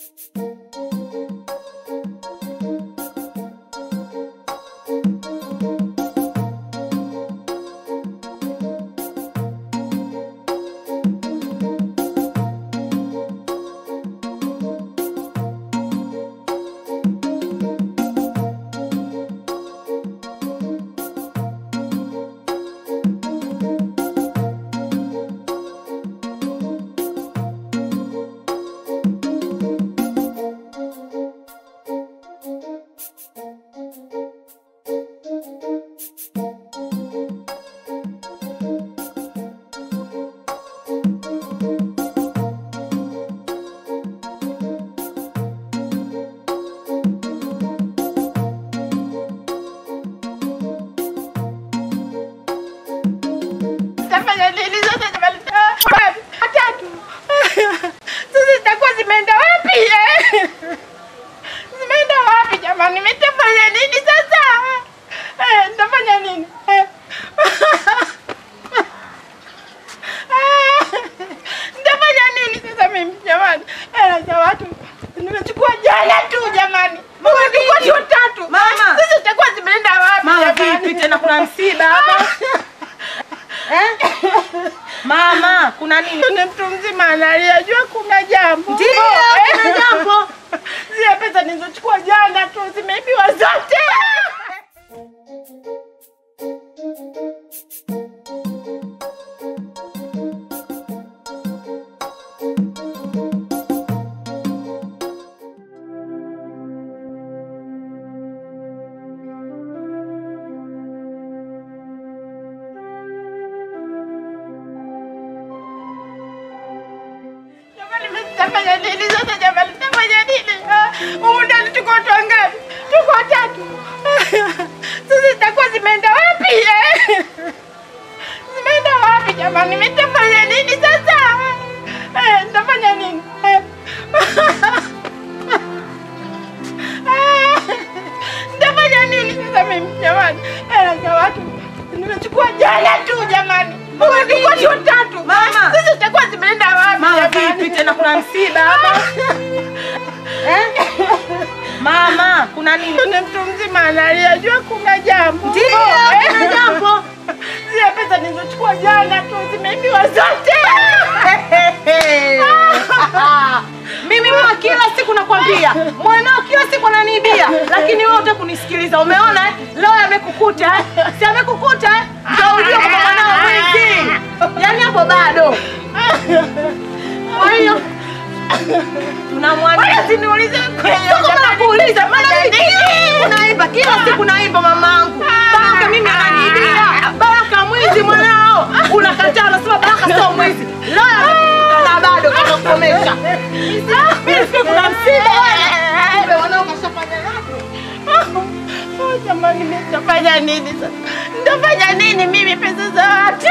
Tafanya nini sasa jamani? Wapi? Watatu. Sasa zitakuwa zimeenda wapi? eh? Zimeenda wapi jamani? Nitafanya nini sasa? Eh, nitafanya nini? Eh. Nitafanya nini sasa mimi jamani? Hela za watu nimechukua jana tu jamani. Nimechukua tu tatu. Mama. Sasa zitakuwa zimeenda wapi Mama jamani? vipi tena kuna msiba hapa? Eh? Mama, kuna nini? Ni mtu mzima analia, jua kuna jambo. Ndio, Eh. kuna jambo. Zile pesa nilizochukua jana tu zimeibiwa zote. Jamani, mimi nitafanya nini sasa jamani? Nitafanya nini? Ah, Humu ndani tuko watu wangapi? Tuko watatu. Sasa zitakuwa zimeenda wapi? eh? Zimeenda wapi jamani? Mimi nitafanya nini sasa? Eh, Nitafanya nini? Eh. Nitafanya nini sasa mimi jamani? Hela za watu nimechukua jana tu jamani. Nimechukua tu tatu. Mama. Sasa zitakuwa zimeenda wapi Mama jamani? vipi tena kuna msiba hapa? Eh? Mama, kuna nini? Ni mtu mzima analia, jua kuna jambo. Ndio, Eh. kuna jambo. Zile pesa nilizochukua jana tu zimeibiwa zote. Mimi mama kila siku nakwambia, mwanao kila siku ananiibia, lakini wewe hutaki kunisikiliza. Umeona eh? Leo amekukuta eh? Si amekukuta eh? Ndio ujue kama mwanao mwizi. Yaani hapo bado. Kwa hiyo tunamwambia Wala siniulize kweli. Sio kama nakuuliza, maana mimi kila siku naimba, kila siku naimba mamangu. Baraka mimi ananiibia. Baraka mwizi mwanao. Unakataa unasema Baraka sio mwizi. Leo amekukuta na bado kanakomesha. Mimi siku kuna msiba wewe. Kumbe wanao kashafanya yako. Oh, Jamani, mimi nitafanya nini sasa? Nitafanya nini mimi pesa za watu?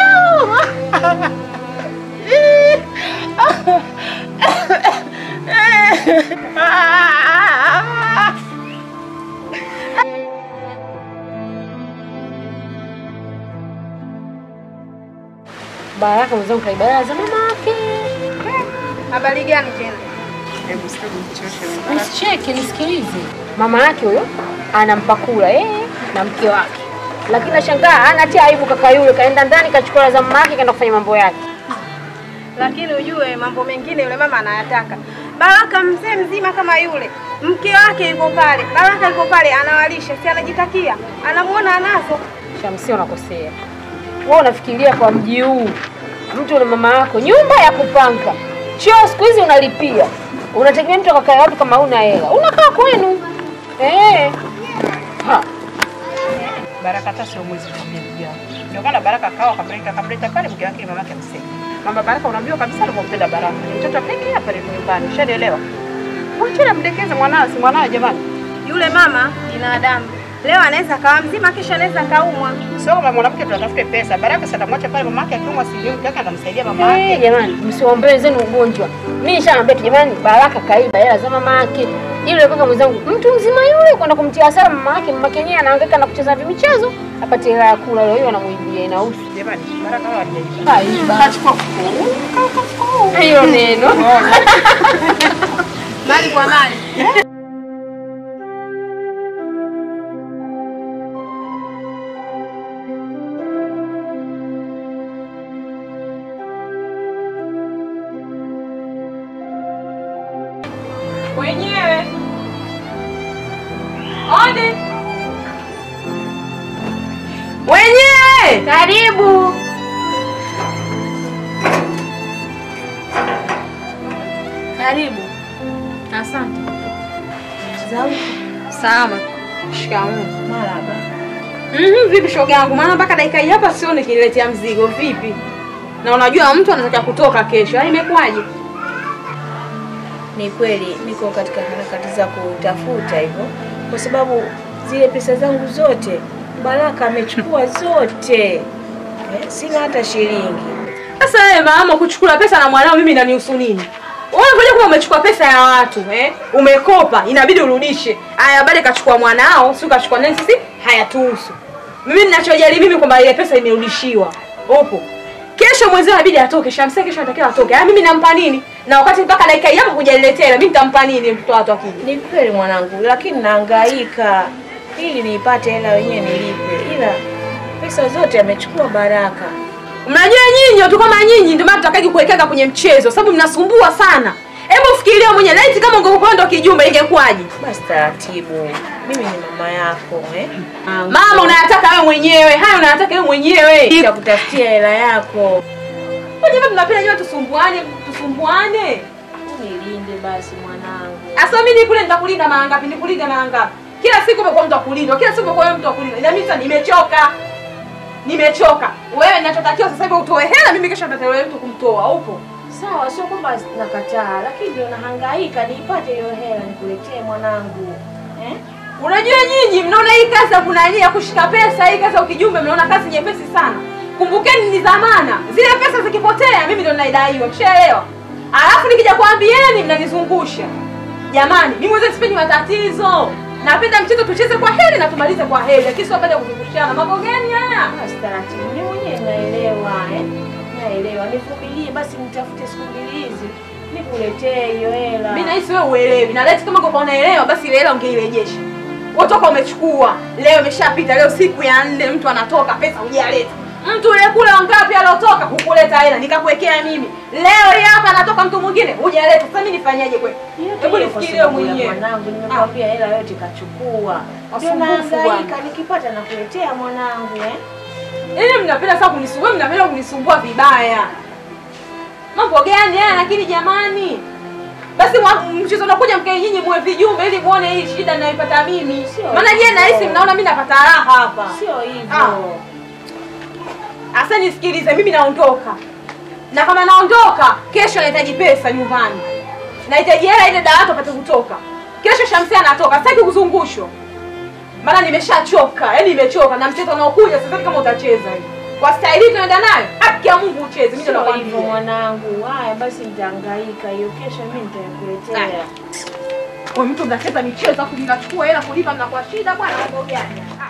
Baraka mwenzangu kaibaya za mama yake. Habari gani tena? Usicheke, nisikilize. Mama yake huyo anampa kula yeye na mke wake, lakini nashangaa anatia aibu. Kaka yule kaenda ndani kachukua hela za mama yake kaenda kufanya mambo yake. Lakini ujue mambo mengine yule mama anayataka. Baraka mzee mzima kama yule, mke wake yuko pale, Baraka yuko pale anawalisha, si anajitakia, anamuona anazo. Shamsi, unakosea wewe. Unafikiria kwa mji huu mtu na mama yako, nyumba ya kupanga, choo siku hizi unalipia, unategemea mtu akakaa wapi kama una hela? Unakaa kwenu eh. Ha. Baraka hata sio mwizi kumwambia ndugu yangu. Ndio maana Baraka akawa akamleta akamleta pale mke wake mamake msema. Mama Baraka unaambiwa kabisa alivyompenda Baraka. Ni mtoto pekee hapa ni nyumbani. Ushanielewa? Mwacheni amdekeze mwanawe si mwanawe jamani. Yule mama binadamu, leo anaweza akawa mzima, kesho anaweza akaumwa. Sio kama mwanamke tunatafute pesa. Baraka sasa atamwacha pale mamake akiumwa si mke wake anamsaidia mama Eh, yake. jamani, msiwaombee wenzenu ugonjwa. Mimi nishaambia tu jamani, Baraka kaiba hela za mama yake. Ile kaka mwenzangu, mtu mzima yule kwenda kumtia hasara mama yake, mama yake yenyewe anahangaika na kucheza vimichezo, apate hela ya kula, leo hiyo anamuibia inahusu. Jamani, Baraka hawa hajaishi. Kaiba. Kachukua Hiyo neno. Mali kwa mali. Wenyewe. Odi. Wenyewe. Karibu. Karibu. Asante. Salama. Shikamoo. Marhaba. Mhm, vipi shoga yangu? Maana mpaka dakika hii hapa sioni kiniletea mzigo. Vipi? Na unajua mtu anataka kutoka kesho. Ai imekwaje? Ni kweli niko katika harakati za kutafuta hivyo, kwa sababu zile pesa zangu zote Baraka amechukua zote, eh, sina hata shilingi. Sasa wewe mama kuchukua pesa na mwanao mimi nanihusu nini? Wewe ngoja kuwa umechukua pesa ya watu, eh? Umekopa, inabidi urudishe. Aya baada kachukua mwanao, si kachukua nani sisi? Hayatuhusu. Mimi ninachojali mimi kwamba ile pesa imerudishiwa. Upo. Kesho mwezi inabidi atoke, Shamsia kesho anatakiwa atoke. Aya mimi nampa nini? Na wakati mpaka dakika hii hapa hujaniletea, mimi nitampa nini mtoto wa watu akija? Ni kweli mwanangu, lakini nahangaika ili niipate hela wenyewe nilipe, ila pesa zote amechukua Baraka. Mnajua nyinyi watu kama nyinyi ndio maana tutakaki kuwekeka kwenye mchezo sababu mnasumbua sana. Hebu fikiria mwenyewe laiti kama ungekuwa ndo kijumbe ingekuwaje? Basi taratibu, mimi ni mama yako eh? Mama unayataka wewe mwenyewe, haya unayataka wewe mwenyewe. Nitakutafutia hela yako. Kwa nini tunapenda nyote tusumbuane, tusumbuane? Unilinde basi mwanangu. Asa mimi kule nitakulinda mara ngapi? Nikulinda mara ngapi? Kila siku umekuwa mtu wa kulindwa, kila siku umekuwa wewe mtu wa kulindwa. Ila mimi sasa nimechoka. Nimechoka. Wewe ninachotakiwa sasa hivi utoe hela, mimi kesho nitatoa mtu kumtoa. Upo? Sawa, sio kwamba nakataa, lakini ndio nahangaika niipate hiyo hela nikuletee mwanangu eh? Unajua nyinyi mnaona hii kazi ya kunani ya kushika pesa, hii kazi ya ukijumbe mnaona kazi nyepesi sana. Kumbukeni ni dhamana. Zile pesa zikipotea mimi ndio naidaiwa. Mshaelewa? Alafu nikija kuambieni mnanizungusha. Jamani, mimi mwenyewe sipendi matatizo. Napenda mchezo tucheze kwa heri na tumalize kwa heri. Lakini sio baada kuzungushana. Mambo gani haya? Basi taratibu, mimi mwenyewe naelewa eh? Naelewa, nivumilie basi, nitafute siku mbili hizi nikuletee hiyo hela. Mimi nahisi wewe uelewi. Na leti kama ungekuwa unaelewa basi ile hela ungeirejesha. Watoka umechukua. Leo imeshapita, leo siku ya nne mtu anatoka pesa hujaleta. Mtu yule kule wangapi aliotoka hukuleta hela nikakuwekea mimi. Leo hii hapa anatoka mtu mwingine hujaleta. Sasa mimi nifanyaje kweli? Yote Hebu hiyo kwa nifikirie sababu ya mwenyewe. Mwanangu, nimekwambia hela yote kachukua. Ndio Wasumbufu nahangaika, bwana. nikipata nakuletea mwanangu eh? Yaani mnapenda sana kunisumbua, mnapenda kunisumbua vibaya. Mambo gani haya lakini jamani? Basi mwa- mchezo unakuja mkae nyinyi muwe vijumbe ili muone hii shida ninayoipata mimi. Sio Maana nyie hivyo. nahisi mnaona mimi napata raha hapa. Sio Ah. hivyo. Asa nisikilize, mimi naondoka. Na kama naondoka, kesho nahitaji pesa nyumbani. Nahitaji hela ile dawati apate kutoka. Kesho Shamsia anatoka, sitaki kuzungushwa. Maana nimeshachoka, yaani nimechoka na mchezo unaokuja sasa kama utacheza hivi. Kwa staili hii tunaenda nayo, haki ya Mungu ucheze. Mimi ndo Sio hivyo nakwambia. mwanangu. Haya basi nitahangaika, hiyo kesho mimi nitakuletea. Wewe mtu mnacheza michezo afu mnachukua hela kulipa mnakuwa shida bwana, mambo gani? Ah.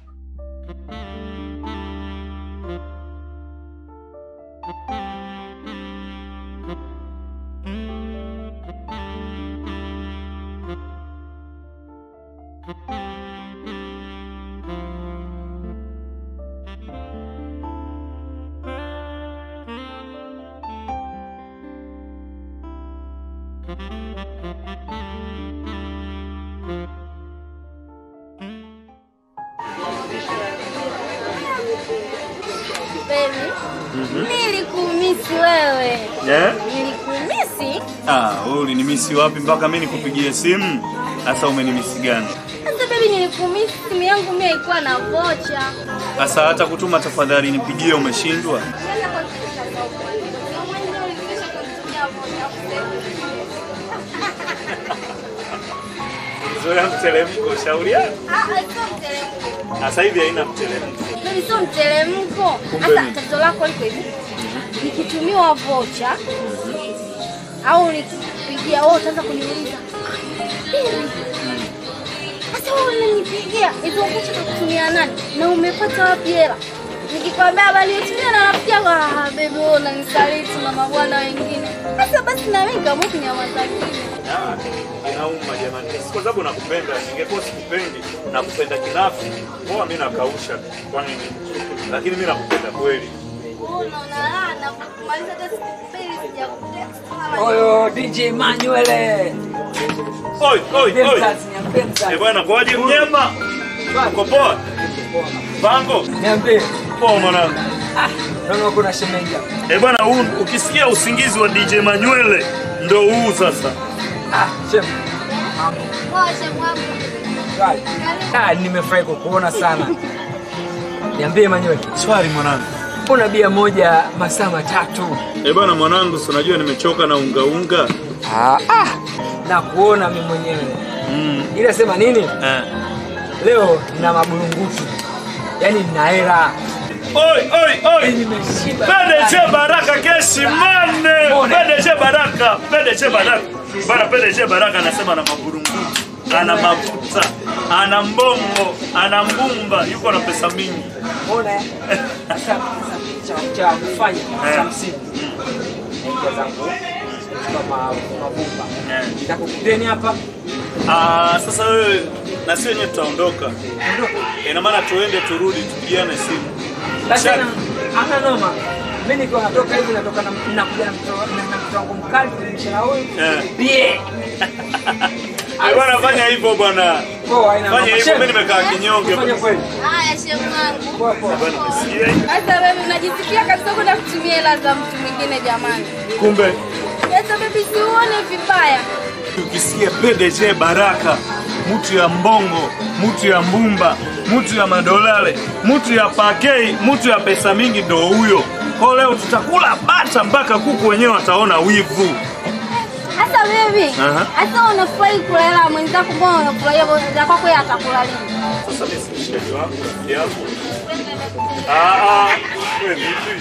Baby, nilikumisi wewe. Yeah? Nilikumisi? Ah, wewe ulinimisi wapi mpaka mimi nikupigie simu? Sasa umenimisi gani? Sasa baby, nilikumisi. Simu yangu mimi haikuwa na vocha. Sasa hata kutuma tafadhali nipigie umeshindwa? Zoea mteremko, shauri yako. Sasa hivi haina mteremko. Baby, sio mteremko. Kumbe Sasa nini? tatizo lako liko hivi. Nikitumiwa vocha au nikipigia wewe utaanza kuniuliza. "Baby, Sasa wewe unanipigia hizo vocha kutumia nani? Na umepata wapi hela? Nikikwambia habari utumia na rafiki yako, ah, baby wewe unanisaliti na mabwana wengine. Sasa basi na mimi kama kunyamaza kimya. Ah, Inauma jamani, si kwa sababu nakupenda. Ningekuwa sikupendi, nakupenda kinafi, poa, mimi nakausha kwa nini? Lakini mimi nakupenda kweli. Unaona laana kumaliza hata siku mbili sijakutext. Oyo DJ Manuel. Oi, oi, oi. Niambie Eh bwana, kwaje mnyema? Uko poa? Pango? Niambie. Poa mwanangu. Ah, naona kuna shemeji hapa. Eh bwana, huu ukisikia usingizi wa DJ Manywele ndo huu sasa. Ah, shem. Poa shemu wangu. Right. Ah, nimefurahi kukuona sana. Niambie Manuel. Swali mwanangu. Mbona bia moja masaa matatu? Eh bwana mwanangu, si unajua nimechoka na unga unga. Ah, ah. Na kuona mimi mwenyewe. Mm. Ila sema nini? Eh. Leo nina maburungutu. Yaani nina hela. Oi, oi, oi. Nimeshiba. PDG Baraka keshi mane. Mbona? PDG Baraka, PDG Baraka. Bana PDG Baraka anasema ana maburungutu, ana mafuta, ana mbongo, ana mbumba, yuko na pesa mingi. Mbona? eh? Sasa sasa cha cha kufanya Eh. cha msingi. Naingia zangu kama mabumba. Eh. Nitakukuteni hapa. Ah, sasa wewe na sisi wenyewe tutaondoka. Ina maana tuende turudi tupigiane simu. Basi Shaka. na- hana noma. Mimi nikiwa natoka hivi natoka na nakuja na mtoto na na mtoto wangu mkali kulimsha na huyu. Eh. Bie. Eh, Bwana fanya hivyo bwana. Poa haina Fanya noma. hivyo mimi nimekaa kinyonge. Fanya kweli. Haya shemu wangu. Poa poa. Bwana nimesikia hii. Sasa wewe unajisikia kabisa kwenda kutumia hela za mtu mwingine jamani. Kumbe Sasa baby si uone vibaya. ukisikia PDG Baraka, mtu ya mbongo, mtu ya mbumba, mtu ya madolare, mtu ya pakei, mtu ya pesa mingi ndo huyo. Kwa leo tutakula bata mpaka kuku wenyewe wataona wivu. Sasa baby, Aha. sasa unafurahi kula hela ya mwenzako, mbona unafurahia bosi kwako yeye atakula lini? Sasa mimi si mshikaji wako, rafiki yako. Ah ah, wewe vipi?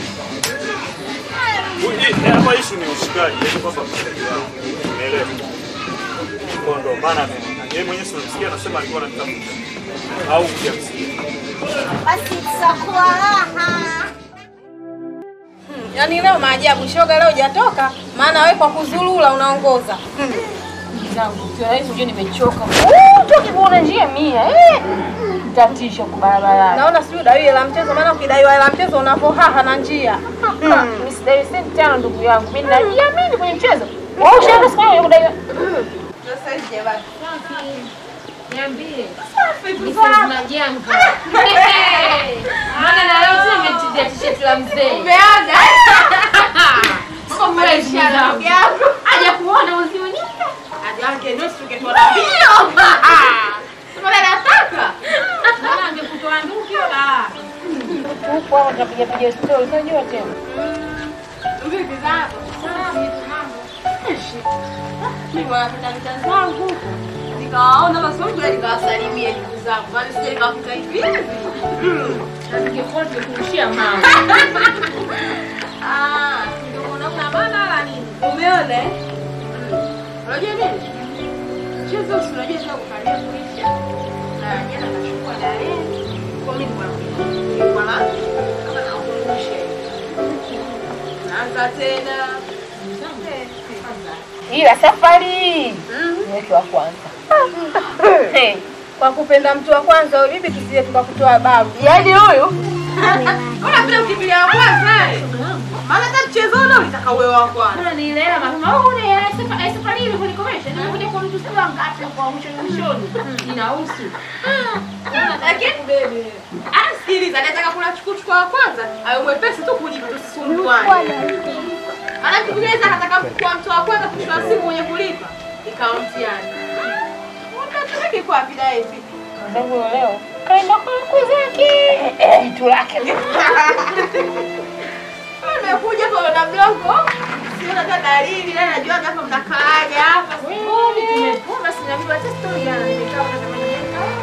Uji, hapa issue ni ushikaji, yaani kwamba mshikaji wako. Umeelewa? Kwa ndo maana mimi- yeye mwenyewe si unasikia anasema alikuwa ananitafuta. Au hujamsikia? Basi tutakuwa raha. Yaani leo maajabu, shoga leo hujatoka, maana wewe kwa kuzulula unaongoza. zangu sio rahisi, unajua nimechoka. Uh, toki kuona njia mia eh, tatisha kwa barabarani. Naona sijui udaiwe hela mchezo, maana ukidaiwa hela mchezo unavohaha na njia. Mimi sidai senti tano ndugu yangu, mimi najiamini kwenye mchezo. Wewe ushaenda siku hiyo kudaiwa? Sasa hivi basi. Niambie. Sasa janga. Maana na leo tena umetizia t-shirt la mzee. Umeaga? Sio fresh yangu. Aje kuona uzio nyingi. Ajange ndio tuketoa ndio. Mbona nataka? Maana angekutoa nduki wala. Huko hapo tunapiga piga story, unajua tena. Vipi zako? Salamu mambo. Mimi wanapita vita zangu huko. Nikawaona basi ngoja nikawasalimie ndugu zangu. Maana sije nikawakuta hivi hivi. Na ningekuwa tukurushia mama. Ah, ndio unaona maana wala nini? Umeona? eh? Unajua nini? Mchezo si unajua sasa kukalia kuisha. Na jana kachukua dare. Kwa mimi kwa kwa la kama na kuangusha. Naanza tena. Ila safari niweke wa kwanza. Eh, Kwa kupenda mtu wa kwanza wewe vipi tusije tukakutoa babu? Yaani huyu Unapenda ukimbilia wa kwanza eh? Maana hata mchezo ule ulitaka uwe wa kwanza. Mbona nielewa mapema. Oh, ni ya safa- ya safari ile kunikomesha. Nilikuja kwa mtu sasa ngapi kwa mwishoni mwishoni. Inahusu. Lakini bebe. Ah, sikiliza, nataka kula chukuchukua wa kwanza, awe mwepesi tu kujibu tusisumbuane. Maana mtu mwingine anaweza akataka kuwa mtu wa kwanza kuchukua simu mwenye kulipa. Ikawa mtihani. Unataka kiko wapi dai hivi? Ndio leo. Kaenda kwa mkuu zake. Jitu lake. Nimekuja kwa na mlongo. Siona hata dalili, na najua hapa mnakaaga hapa. Wewe tumekuwa basi na mimi hata story yana nimekaa na tamani.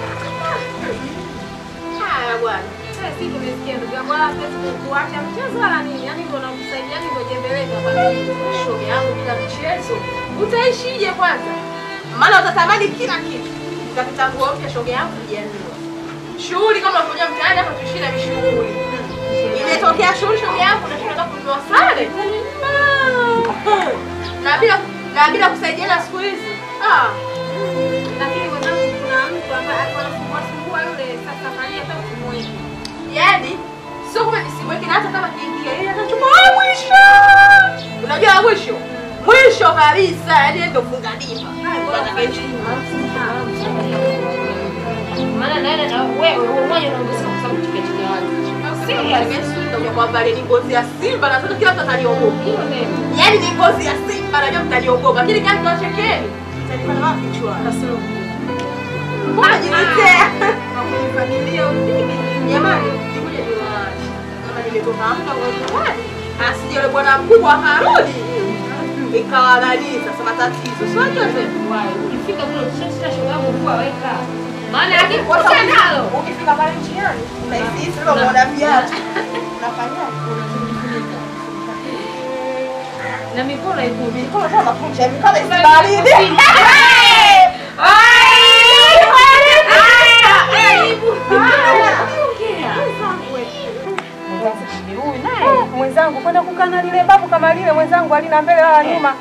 Haya bwana. Sasa sisi tumesikia ndugu yangu wala hatuwezi kuacha mchezo wala nini. Yaani ndio nakusaidia yani ndio jembe letu hapa. Shoga yangu bila mchezo. Utaishije kwanza? Maana utatamani kila kitu. Utapita nguo mpya shoga yangu kujianua. Shughuli kama unakuja mtaani hapa tuishi na mishughuli. Imetokea shughuli shoga yangu na tunataka kununua sare. Na bila na bila kusaidiana siku hizi. Ah. Lakini mwanangu kuna mtu ambaye alikuwa anasumbua sumbua yule sasa Maria hata kumweka. Yaani sio kama nisimweke na hata kama kiingia yeye atachukua wa mwisho. Unajua wa mwisho? Mwisho kabisa, yaani yeye ndio funga dimba. Maana naenda na wewe wewe mmoja unaongezeka kwa sababu tiketi ya watu. kwamba ni ngozi ya simba na sasa kila mtu ataniogopa. Hiyo neno. Yaani ni ngozi ya simba najua mtaniogopa. Lakini kama tunachekeni, mtanipata wapi chwa? Mbona jiletea? Familia upige. Jamani, nikuja niwaache. Kama nimetoka muda kwa nyumbani, asije yule bwana mkubwa akarudi. Ikawa nani sasa matatizo. Sio yote. Ukifika kule ukishashika shoga yangu kwa weka. Maana Kwa akikuta sababu nalo. Ukifika pale njiani, unahisi sasa unaona viatu. Unafanyaje? Na mikono iko Mikono kama makucha, mikono isibaridi. mwenzangu kwenda kukaa na lile babu kama lile mwenzangu alina mbele wala nyuma.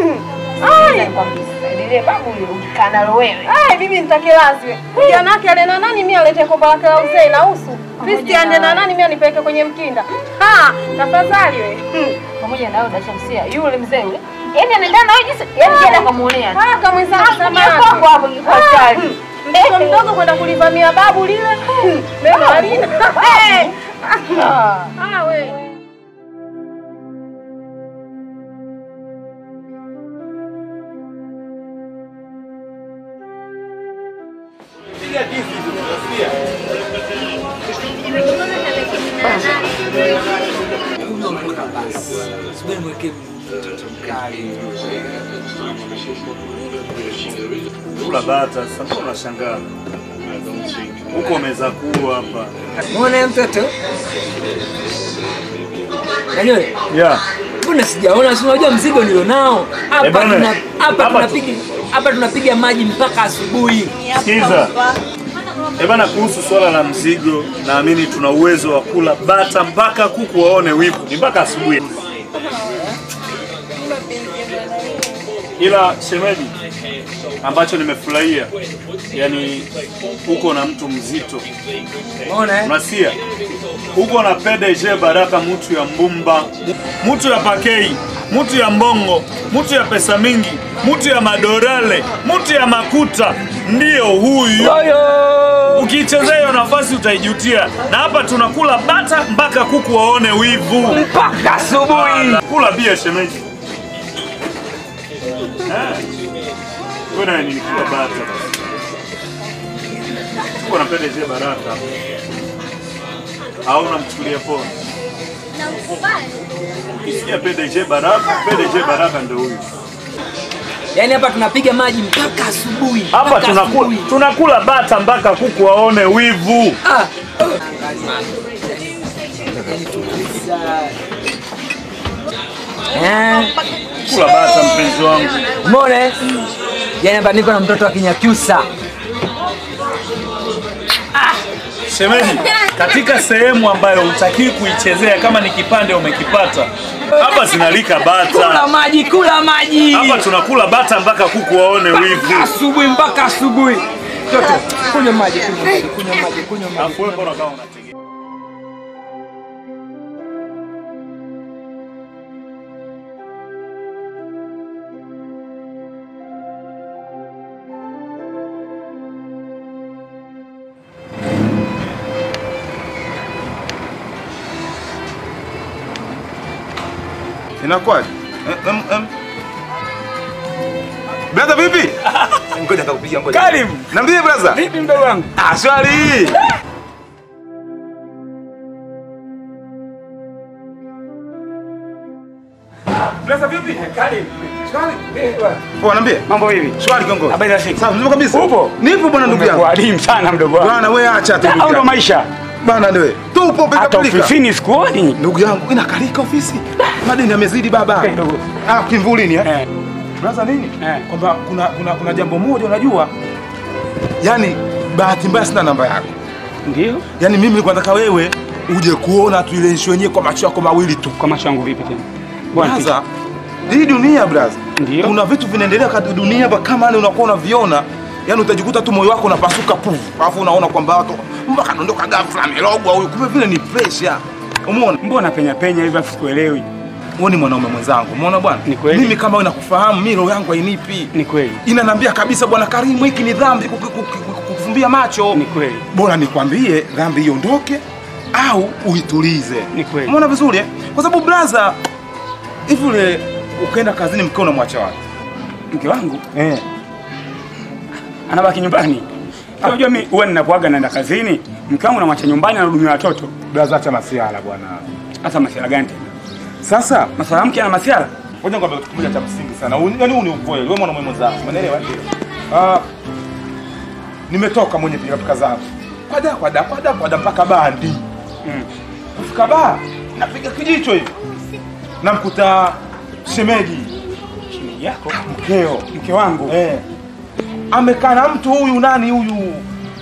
Lile babu yule ukikaa nalo wewe. Ai, bibi nitakelazwe. Kijana wake ale na nani mimi alete komba lake la uzee na usu. Kristi ande na nani mimi anipeleke kwenye mkinda. Ha, tafadhali we. Hmm. Pamoja na wewe Dashamsia, yule mzee yule. Yaani anaendana na wewe jinsi, yaani jana kamuonea. Ah, kama mwenzangu Hapo samaki. hapo hapo ingekuwa hatari. Mtoto mdogo kwenda kulivamia babu lile. Hmm, Mema alina. Eh. Ah, we. Huyo ametoka basi. Subiri mweke mtoto mkali. Kula bata, sasa mbona unashangaa? Huko umeweza kuwa hapa. Muone mtoto. Nanyole, Yeah. mbona sijaona? Si unajua mzigo nilionao. Hapa Eh, bwana, tuna hapa hapa tunapiga hapa tunapiga maji mpaka asubuhi. Sikiza. Eh bana, kuhusu swala la mzigo, naamini tuna uwezo wa kula bata mpaka kuku waone wivu, ni mpaka asubuhi. Ila shemeji, ambacho nimefurahia, yani uko na mtu mzito, Unaona eh? unasikia, uko na PDG Baraka, mtu ya mbumba, mtu ya pakei, mtu ya mbongo, mtu ya pesa mingi, mtu ya madorale, mtu ya makuta, ndiyo huyu. Ukiichezea hiyo nafasi utaijutia, na hapa tunakula bata mpaka kuku waone wivu. Mpaka asubuhi. Kula bia shemeji. Eh. Wewe na nini kula bata basi. Uko na PDG Baraka. Au unamchukulia poa? Namkubali. Ukisikia PDG Baraka, PDG Baraka ndio huyu. Yaani hapa tunapiga maji mpaka asubuhi. Hapa mpaka tunakula asubuhi. tunakula bata mpaka kuku waone wivu. Ah. Eh, Kula bata mpenzi wangu. umeona? eh? Yaani hapa niko na mtoto wa Kinyakyusa. Shemeji, katika sehemu ambayo hutakiwi kuichezea kama ni kipande umekipata, hapa zinalika Kula bata. maji, kula maji. Hapa tunakula bata mpaka kuku waone wivu. asubuhi mpaka asubuhi. Mtoto, kunywa maji, kunywa maji, kunywa maji, kunywa maji. Alafu wewe mbona kama unategea? Inakuwaje? Eh, em, em. Brother vipi? Ngoja nikakupigia ngoja. Karim. Niambie brother. Vipi mdogo wangu? Ah, swali. Brother vipi? Karim. Swali. Poa, niambie. Mambo vipi? Swali kiongozi. Habari za siku? Sawa, mzima kabisa. Upo? Nipo bwana ndugu yangu. Adimu sana mdogo wangu. Bwana wewe acha tu. Au ndugu ndo yangu. maisha? Bana wewe. Tupo pika Hata pika. ofisini sikuoni. Ndugu yangu inakalika ofisi. Madeni yamezidi baba. Kidogo. Ah, kimvulini eh. Eh. Brother nini? Eh. Kwamba kuna kuna kuna jambo moja unajua. Yaani bahati mbaya sina namba yako. Ndio. Yaani mimi nilikuwa nataka wewe uje kuona tu ile issue yenyewe kwa macho yako mawili tu. Kwa macho yangu vipi tena? Bwana. Braza, hii dunia braza, Ndio. Kuna vitu vinaendelea katika dunia hapa kama yani unakuwa unaviona, yani utajikuta tu moyo wako unapasuka pufu, alafu unaona kwamba watu mbona kadondoka ghafla amerogwa huyu, kumbe vile ni pressure. Umeona? Mbona penya penya hivi afu sikuelewi? Wewe ni mwanaume mwenzangu, umeona bwana? Ni kweli. Mimi kama wewe nakufahamu, mimi roho yangu hainipi. Ni kweli. Inaniambia kabisa bwana Karimu, hiki ni dhambi kuku- kuku- kukufumbia macho. Ni kweli. Bora nikwambie dhambi iondoke au uitulize. Ni kweli. Umeona vizuri eh? Kwa sababu blaza, hivi ule ukaenda kazini mkeo unamwacha wapi? Mke wangu Eh. anabaki nyumbani. Unajua mimi huwa ninapoaga naenda kazini, mke wangu namwacha nyumbani anahudumia watoto. Blaza, acha masiala bwana. Hasa masuala gani tena? Sasa Masuala mke ana masuala? ngoja nikwambie kitu kimoja cha msingi sana. Huu- Yaani huu ni ukweli. Wewe mwanaume mwenzangu, umeelewa? Ah, nimetoka mwenye pilika zangu. Kwada kwada kwada kwada mpaka bandi. Mm. Kufika baa, napiga kijicho hivi. Namkuta shemeji Shemeji yako? mkeo. Mke wangu. Eh. Amekaa na mtu huyu nani huyu?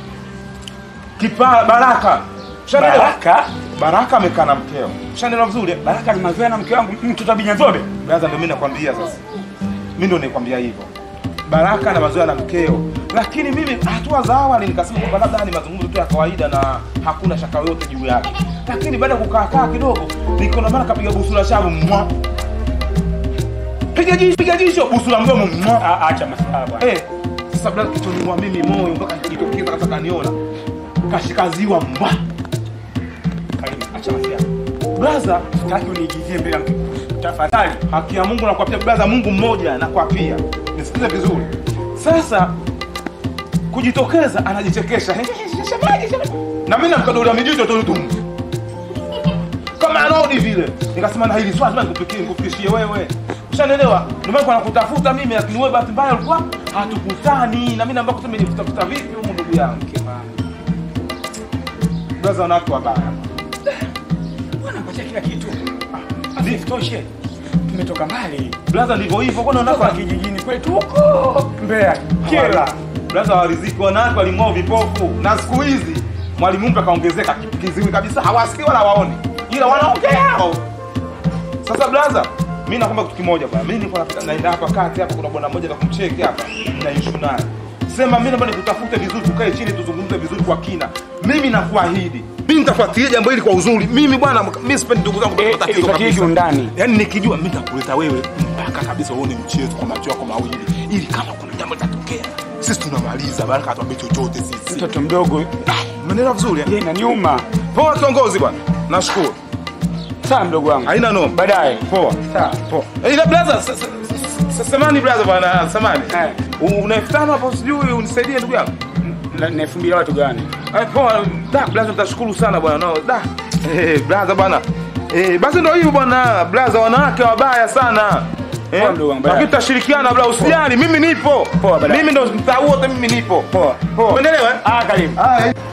Kipa Baraka. Ushaelewa? Baraka? Baraka amekaa na mkeo. Ushaelewa vizuri? Baraka ni mazoea na mke wangu mtoto abinya zobe. Brother, ndio mimi nakwambia sasa. Mimi ndio nikwambia hivyo. Baraka na mazoea na mkeo, lakini mimi hatua za awali nikasema kwamba labda ni mazungumzo tu ya kawaida na hakuna shaka yoyote juu yake, lakini baada ya kukaa kaa kidogo nikaona mara kapiga busu la shavu mwa piga jisho piga jisho busu la mdomo mwa Ah, Acha masuala bwana. eh. Sasa brother, kichwani mwa mimi moyo mpaka nikitokeza kataka niona kashikaziwa mwa Karibu, acha masuala. brother Sitaki uniigizie mbele ya mke. Tafadhali. haki ya Mungu nakwapia blaza, Mungu mmoja nakwapia, nisikize vizuri. Sasa kujitokeza anajichekesha Shemeji, shemeji. na mimi namkadolia mijicho tu tu kama anodi vile, nikasema na hili swali lazima nikupikie nikufikishie wewe, ushanielewa? Ndio maana kwa nakutafuta mimi, lakini wewe bahati mbaya ulikuwa hatukutani, na mimi naomba kusema nilitafuta vipi huko, ndugu yangu blaza, wanawake wabaya Bwana mpatia kila kitu. Ah, Isitoshe. Tumetoka mbali. blaza, ndivyo hivyo, kwani Nako wanawake kijijini kwetu huko Mbeya. Kela. Blaza wariziki wanawake walimwao vipofu, na siku hizi mwalimu mpya kaongezeka kiziwi kabisa, hawasikii wala waoni, ila wanaongea hao. Sasa blaza, mimi nakwambia kitu kimoja bwana, mimi niko napita naenda hapa kati hapa, kuna bwana mmoja na kumcheki hapa na issue naye. Sema mimi naomba nikutafute vizuri, tukae chini tuzungumze vizuri kwa kina. Mimi nakuahidi, mimi nitafuatilia jambo hili kwa uzuri. Mimi bwana, mimi sipendi ndugu zangu kupata tatizo Ifuatilie kabisa. kiundani. Yaani nikijua mimi nitakuleta wewe mpaka kabisa uone mchezo kwa macho yako mawili, ili kama kuna jambo litatokea sisi tunamaliza, Baraka atuambie chochote sisi. Mtoto mdogo. Umeelewa vizuri? eh? Yeye inaniuma. Poa kiongozi bwana, nashukuru. Sawa mdogo wangu. Haina noma. Baadaye. Poa. Sawa. Poa. Eh, Ila blaza, s- s- s- samani blaza bwana, samani. Eh. U- Una elfu tano hapo sijui unisaidie ndugu yangu. Na na elfu mbili watu gani? Eh, poa. Da, blaza tutashukuru sana bwana. No, da. Eh, blaza bwana. Eh, basi ndio hivyo bwana, blaza wanawake wabaya sana. Eh, Poa, ndugu wangu, baadaye. lakini tutashirikiana bla, usijali, mimi nipo. Poa, baadaye. Mimi ndo mtaa wote mimi nipo. Poa. Poa. Umeelewa? eh? Ah, karibu. Ah, eh.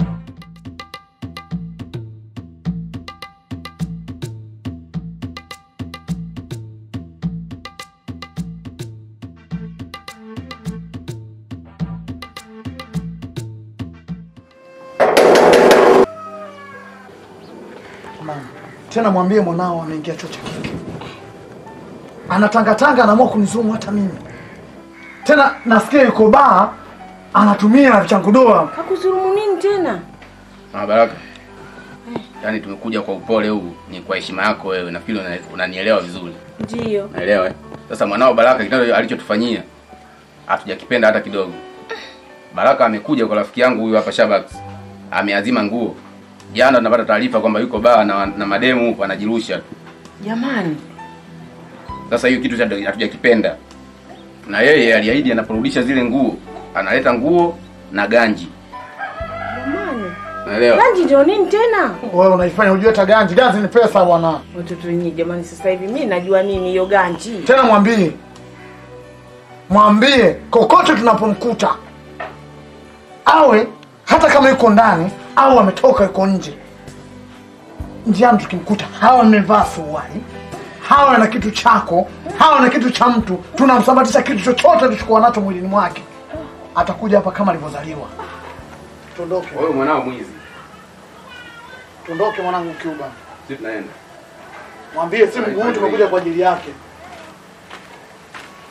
Mama, tena mwambie mwanao ameingia chuo cha kike, anatangatanga, anaamua kunizumu hata mimi. Tena nasikia yuko baa anatumia vichangudoa. Kakudhulumu nini tena? Mama Baraka, yaani tumekuja kwa upole huu, ni kwa heshima yako wewe, nafikiri una- unanielewa vizuri. Ndiyo. Naelewa eh? Sasa mwanao Baraka kitendo alichotufanyia hatujakipenda hata kidogo. Baraka amekuja kwa rafiki yangu huyu hapa Shabax, ameazima nguo. Jana tunapata taarifa kwamba yuko baa na, na mademu huko anajirusha tu. Jamani, Sasa hiyo kitu hatu- hatujakipenda, na yeye aliahidi anaporudisha zile nguo analeta nguo na ganji, jamani. naelewa. Ganji ndio nini tena? Wewe unaifanya ujue hata ganji, ganji ni pesa bwana. Watoto wenyewe jamani, sasa hivi mimi najua nini hiyo ganji. Tena mwambie, mwambie kokote tunapomkuta awe hata kama yuko ndani au ametoka yuko nje, njiani tukimkuta, hawa amevaa suruali, hawa na kitu chako, hawa na kitu cha mtu, tunamsambatisha kitu chochote alichokuwa nacho mwilini mwake, atakuja hapa kama alivyozaliwa. Tuondoke, Wewe mwanao mwizi, tuondoke mwanangu Cuba. sisi tunaenda. Mwambie si mguu tumekuja kwa ajili yake.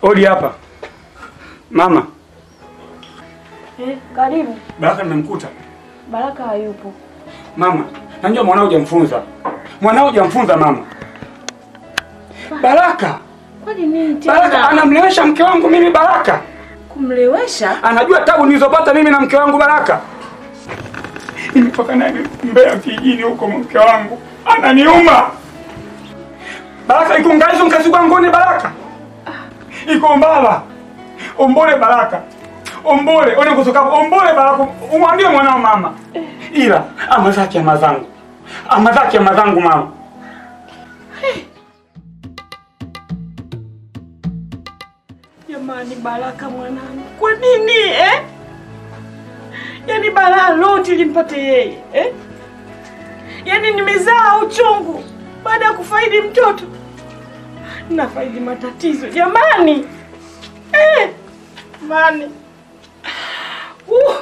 Odi hapa. Mama, Eh, karibu. Baraka nimemkuta. Baraka hayupo. Mama, najua mwanao hujamfunza. Mwanao hujamfunza mama. Baraka, Kwani nini Baraka tena? anamlewesha mke wangu mimi Baraka. Kumlewesha? Anajua tabu nilizopata mimi na mke wangu Baraka. Nimetoka naye Mbeya kijijini huko mke wangu. Ananiuma. Baraka iko ngaizo mkazi ngoni Baraka. Iko mbala. Ombole Baraka. Ombole, ole kutoka ombole Baraka. Umwambie mwanao mama. Ila ama zake ama zangu. Ama zake ama zangu mama. Jamani, Baraka mwanangu, kwa nini eh? Yaani balaa lote limpate yeye eh? Yaani nimezaa uchungu baada ya kufaidi mtoto nafaidi matatizo jamani eh? Mani uh.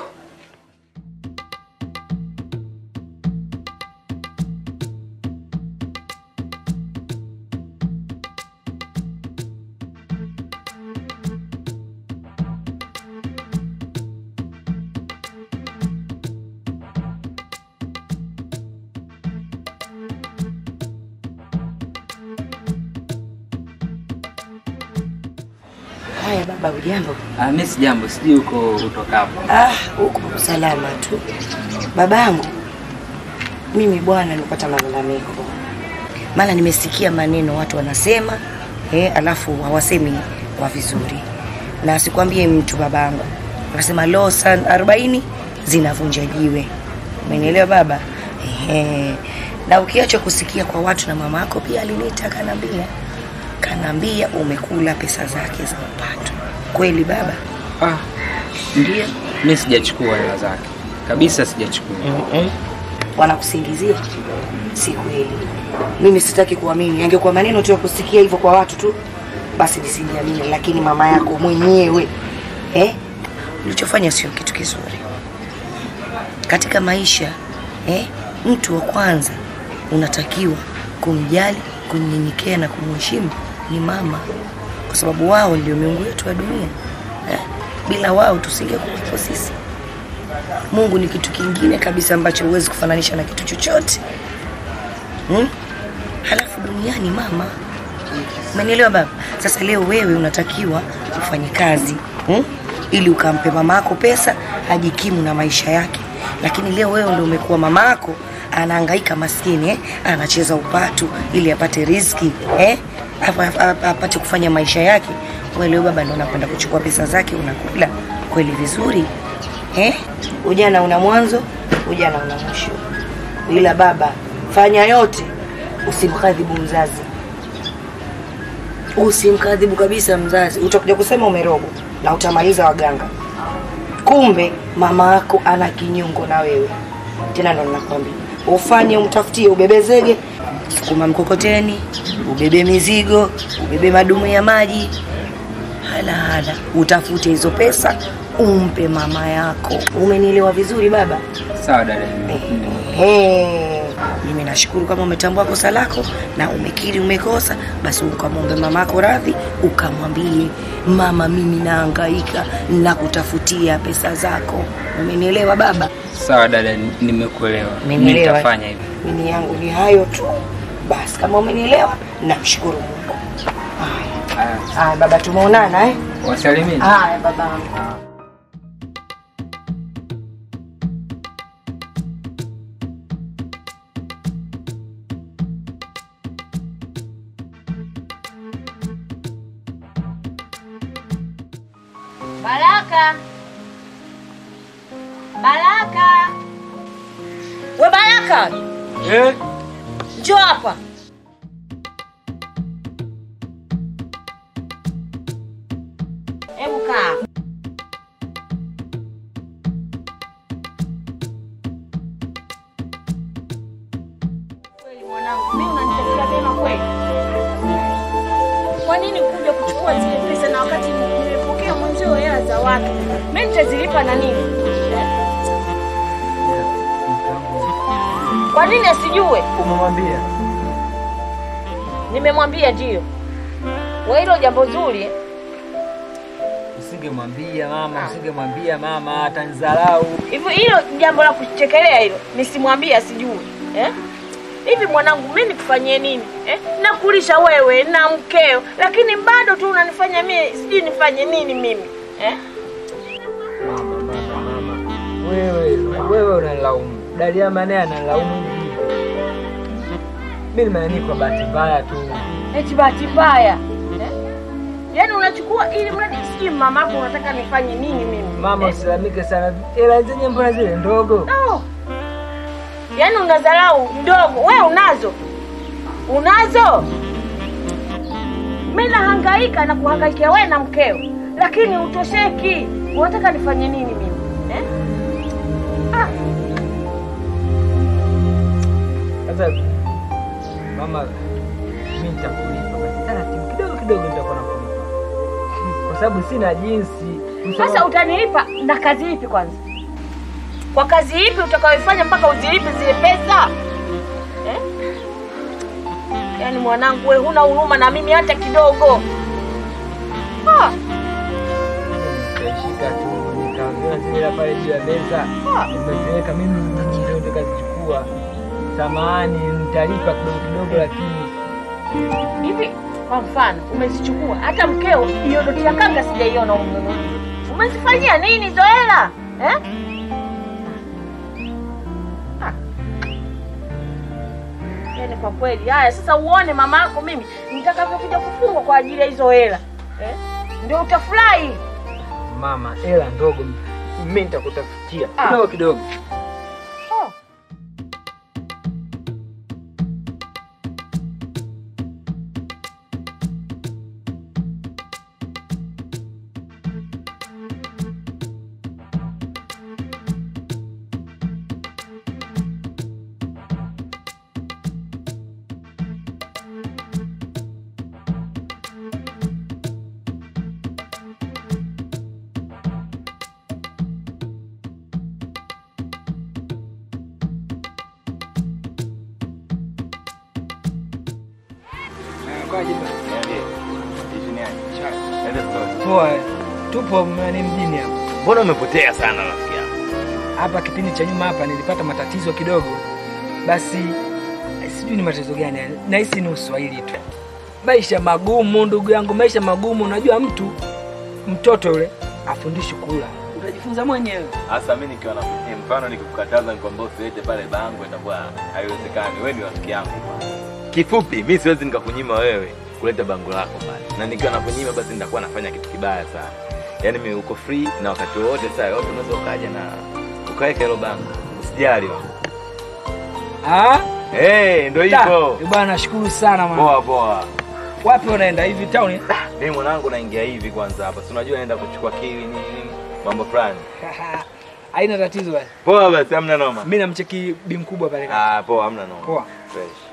Haya baba, ujambo? Ah, mimi si jambo, sijui huko utokapo. Ah, huko salama tu. Babangu, mimi bwana, nipata malalamiko, maana nimesikia maneno watu wanasema eh, alafu hawasemi kwa vizuri, na sikwambie mtu babangu, wanasema losan arobaini zinavunja jiwe. Umenielewa baba? Ehe. Na ukiacha kusikia kwa watu, na mama yako pia aliniita kanambia, kanambia umekula pesa zake za upato. Kweli baba? Ah, ndio. Mimi sijachukua hela zake kabisa, sijachukua. wanakusingizia si kweli mimi sitaki kuamini angekuwa maneno tu ya kusikia hivyo kwa watu tu basi nisingeamini lakini mama yako mwenyewe eh? ulichofanya sio kitu kizuri katika maisha eh? mtu wa kwanza unatakiwa kumjali kumnyenyekea na kumheshimu ni mama kwa sababu wao ndio miungu yetu wa dunia eh? bila wao tusingekuwepo sisi Mungu ni kitu kingine kabisa ambacho huwezi kufananisha na kitu chochote hmm? Halafu duniani mama, umenielewa baba? Sasa leo wewe unatakiwa ufanye kazi hmm? ili ukampe mama yako pesa ajikimu na maisha yake, lakini leo wewe ndio umekuwa mama yako anahangaika maskini eh? anacheza upatu ili apate riziki eh? Apa- apa- apate kufanya maisha yake. Wewe leo baba ndio unakwenda kuchukua pesa zake unakula kweli vizuri eh? Ujana una mwanzo, ujana una mwisho. Ila baba, fanya yote, usimkadhibu mzazi, usimkadhibu kabisa mzazi. Utakuja kusema umerogwa na utamaliza waganga, kumbe mama yako ana kinyongo na wewe. Tena ndo ninakwambia ufanye, umtafutie, ubebe zege, sukuma mkokoteni, ubebe mizigo, ubebe madumu ya maji, hala hala, utafute hizo pesa umpe mama yako. Umenielewa vizuri baba? Sawa dada. Ehe, mimi nashukuru kama umetambua kosa lako na umekiri umekosa, basi ukamwombe mamako radhi, ukamwambie mama, mimi nahangaika na kutafutia pesa zako. Umenielewa baba? Sawa dada, nimekuelewa. Mimi Umenielewa? nitafanya hivyo. Mimi yangu ni hayo tu basi. Kama umenielewa, namshukuru Mungu. Haya, haya baba, tumeonana eh? Wasalimini. Haya babangu. Baraka. Baraka. We Baraka, Eh? njoo hapa. Hebu kaa. Kweli mwanangu, mimi unanitafuta tena kweli? Kwa nini kuja kuchukua zile pesa na wakati nimepokea mwenzio hela za watu? Mimi nitazilipa na nini? Eh? Kwa nini asijue? Umemwambia? Nimemwambia ndio. Wa hilo jambo zuri usingemwambia mama, usingemwambia mama, atanidharau. Hivyo hilo jambo la kuchekelea hilo, nisimwambie asijue eh? Hivi mwanangu, mimi nikufanyie nini eh? Nakulisha wewe na mkeo, lakini bado tu unanifanya mimi sijui nifanye nini mimi eh? Wewe wewe unalaumu. Daliama naye analaumu hivi. Mimi nimeani kwa bahati mbaya tu. Eti bahati mbaya eh? Yaani unachukua ili mradi sijui mamako unataka nifanye nini mimi Mama usilalamike sana. Hela zenye mbona zile ndogo? No. Yaani unadharau ndogo, we unazo, unazo. Mimi nahangaika na kuhangaikia wewe na mkeo, lakini utosheki. Unataka nifanye nini mimi eh? Ah, Sasa mama, mimi nitakulipa basi taratibu kidogo kidogo, nitakuwa nakulipa kwa sababu sina jinsi. sasa utanilipa na kazi ipi kwanza? Kwa kazi ipi utakayoifanya mpaka uzilipe zile pesa eh? Yaani mwanangu, wewe huna huruma na mimi hata kidogo. Ah. Nitashika tu nikaambiwa zile hela pale juu ya meza, nimeziweka mimi, ndio nikazichukua. Samahani, nitalipa kidogo kidogo, lakini hivi kwa mfano umezichukua hata mkeo hiyo doti ya kanga sijaiona umumu umezifanyia nini hizo hela eh? Ah. yaani kwa kweli haya sasa uone mama yako mimi nitakavyokuja kufungwa kwa ajili ya hizo hela eh? ndio utafurahi mama, hela ndogo mimi nitakutafutia Ah. kidogo kidogo. oh. Poa, tupo mani mjini hapa. Mbona umepotea sana rafiki yangu? Hapa kipindi cha nyuma hapa nilipata matatizo kidogo, basi eh, sijui ni matatizo gani, yani. nahisi ni uswahili tu. Maisha magumu ndugu yangu, maisha magumu. Unajua mtu mtoto yule afundishi kula, utajifunza mwenyewe. Hasa mimi nikiwa na eh, mfano nikikukataza nikwambia usilete pale bango itakuwa haiwezekani. Wewe ni rafiki yangu bwana. Kifupi, mimi siwezi nikakunyima wewe kuleta bango lako pale. Na nikiwa nakunyima basi nitakuwa nafanya kitu kibaya sana. Yaani mimi uko free na wakati wowote saa yote unaweza ukaja na ukaweka hilo bango. Usijali bwana. Ah? Eh, ndio Da, hivyo. eh, Bwana nashukuru sana mwana. Poa poa. Wapi unaenda hivi town? Mimi mwanangu naingia hivi kwanza hapa. Si unajua naenda kuchukua kiwi nini nini mambo fulani. Haina tatizo basi. Poa basi, hamna noma. Mimi namcheki bi mkubwa pale. Ah, poa, hamna noma. Poa. Fresh.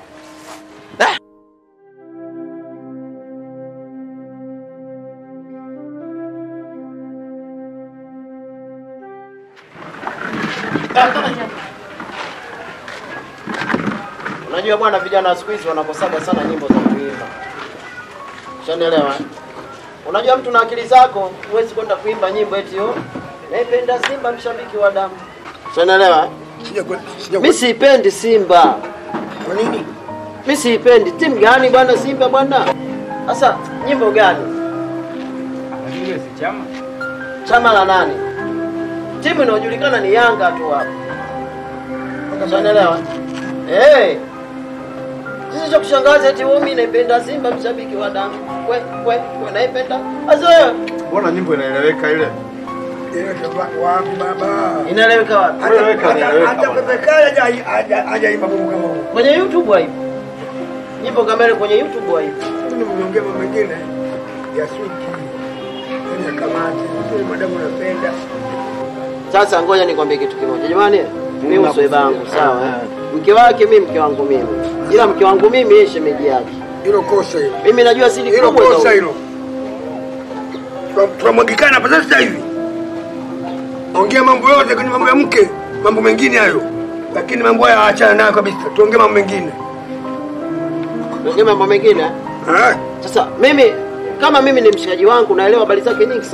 Unajua bwana, vijana wa siku hizi wanakosaga sana nyimbo za kuimba. Ushanielewa? eh? Unajua mtu na akili zako huwezi kwenda kuimba nyimbo eti yo naipenda Simba mshabiki wa damu. Ushanielewa? eh? Mimi siipendi Simba. Kwa nini? Mimi siipendi. Timu gani bwana Simba bwana? Sasa nyimbo gani? Lakini si chama. Chama la nani? Timu inayojulikana ni Yanga tu hapa. Ushanielewa? Eh. Sisi cha kushangaza eti wewe mimi naipenda Simba mshabiki wa damu. Kwe kwe kwe naipenda. Azoea. Mbona nyimbo inaeleweka ile? Wapi baba? Inaeleweka wapi? Inaeleweka, inaeleweka Hata bwana. Pepe Kale haja- haja- hajaimba mambo kama huo. Kwenye YouTube haipo. Nyimbo kamera kwenye YouTube haipo. Mimi mniongea mambo mengine ya switi. Ya kamati. Sio madamu unapenda. Sasa ngoja nikwambie kitu kimoja. Jamani, mimi usweba wangu sawa. eh? Mke wake mimi mke wangu mimi. Ila mke wangu mimi yeye shemeji yake. Hilo kosa hilo. Mimi najua siri Hilo kubwa za kosa huyu. hilo. Tuna- Tunamwagikana hapa sasa hivi. Ongea mambo yote kwenye mambo ya mke, mambo mengine hayo. Lakini mambo haya achana nayo kabisa. Tuongee mambo mengine. Tuongee mambo mengine. Eh? Sasa mimi kama mimi ni mshikaji wangu naelewa habari zake nyingi sana.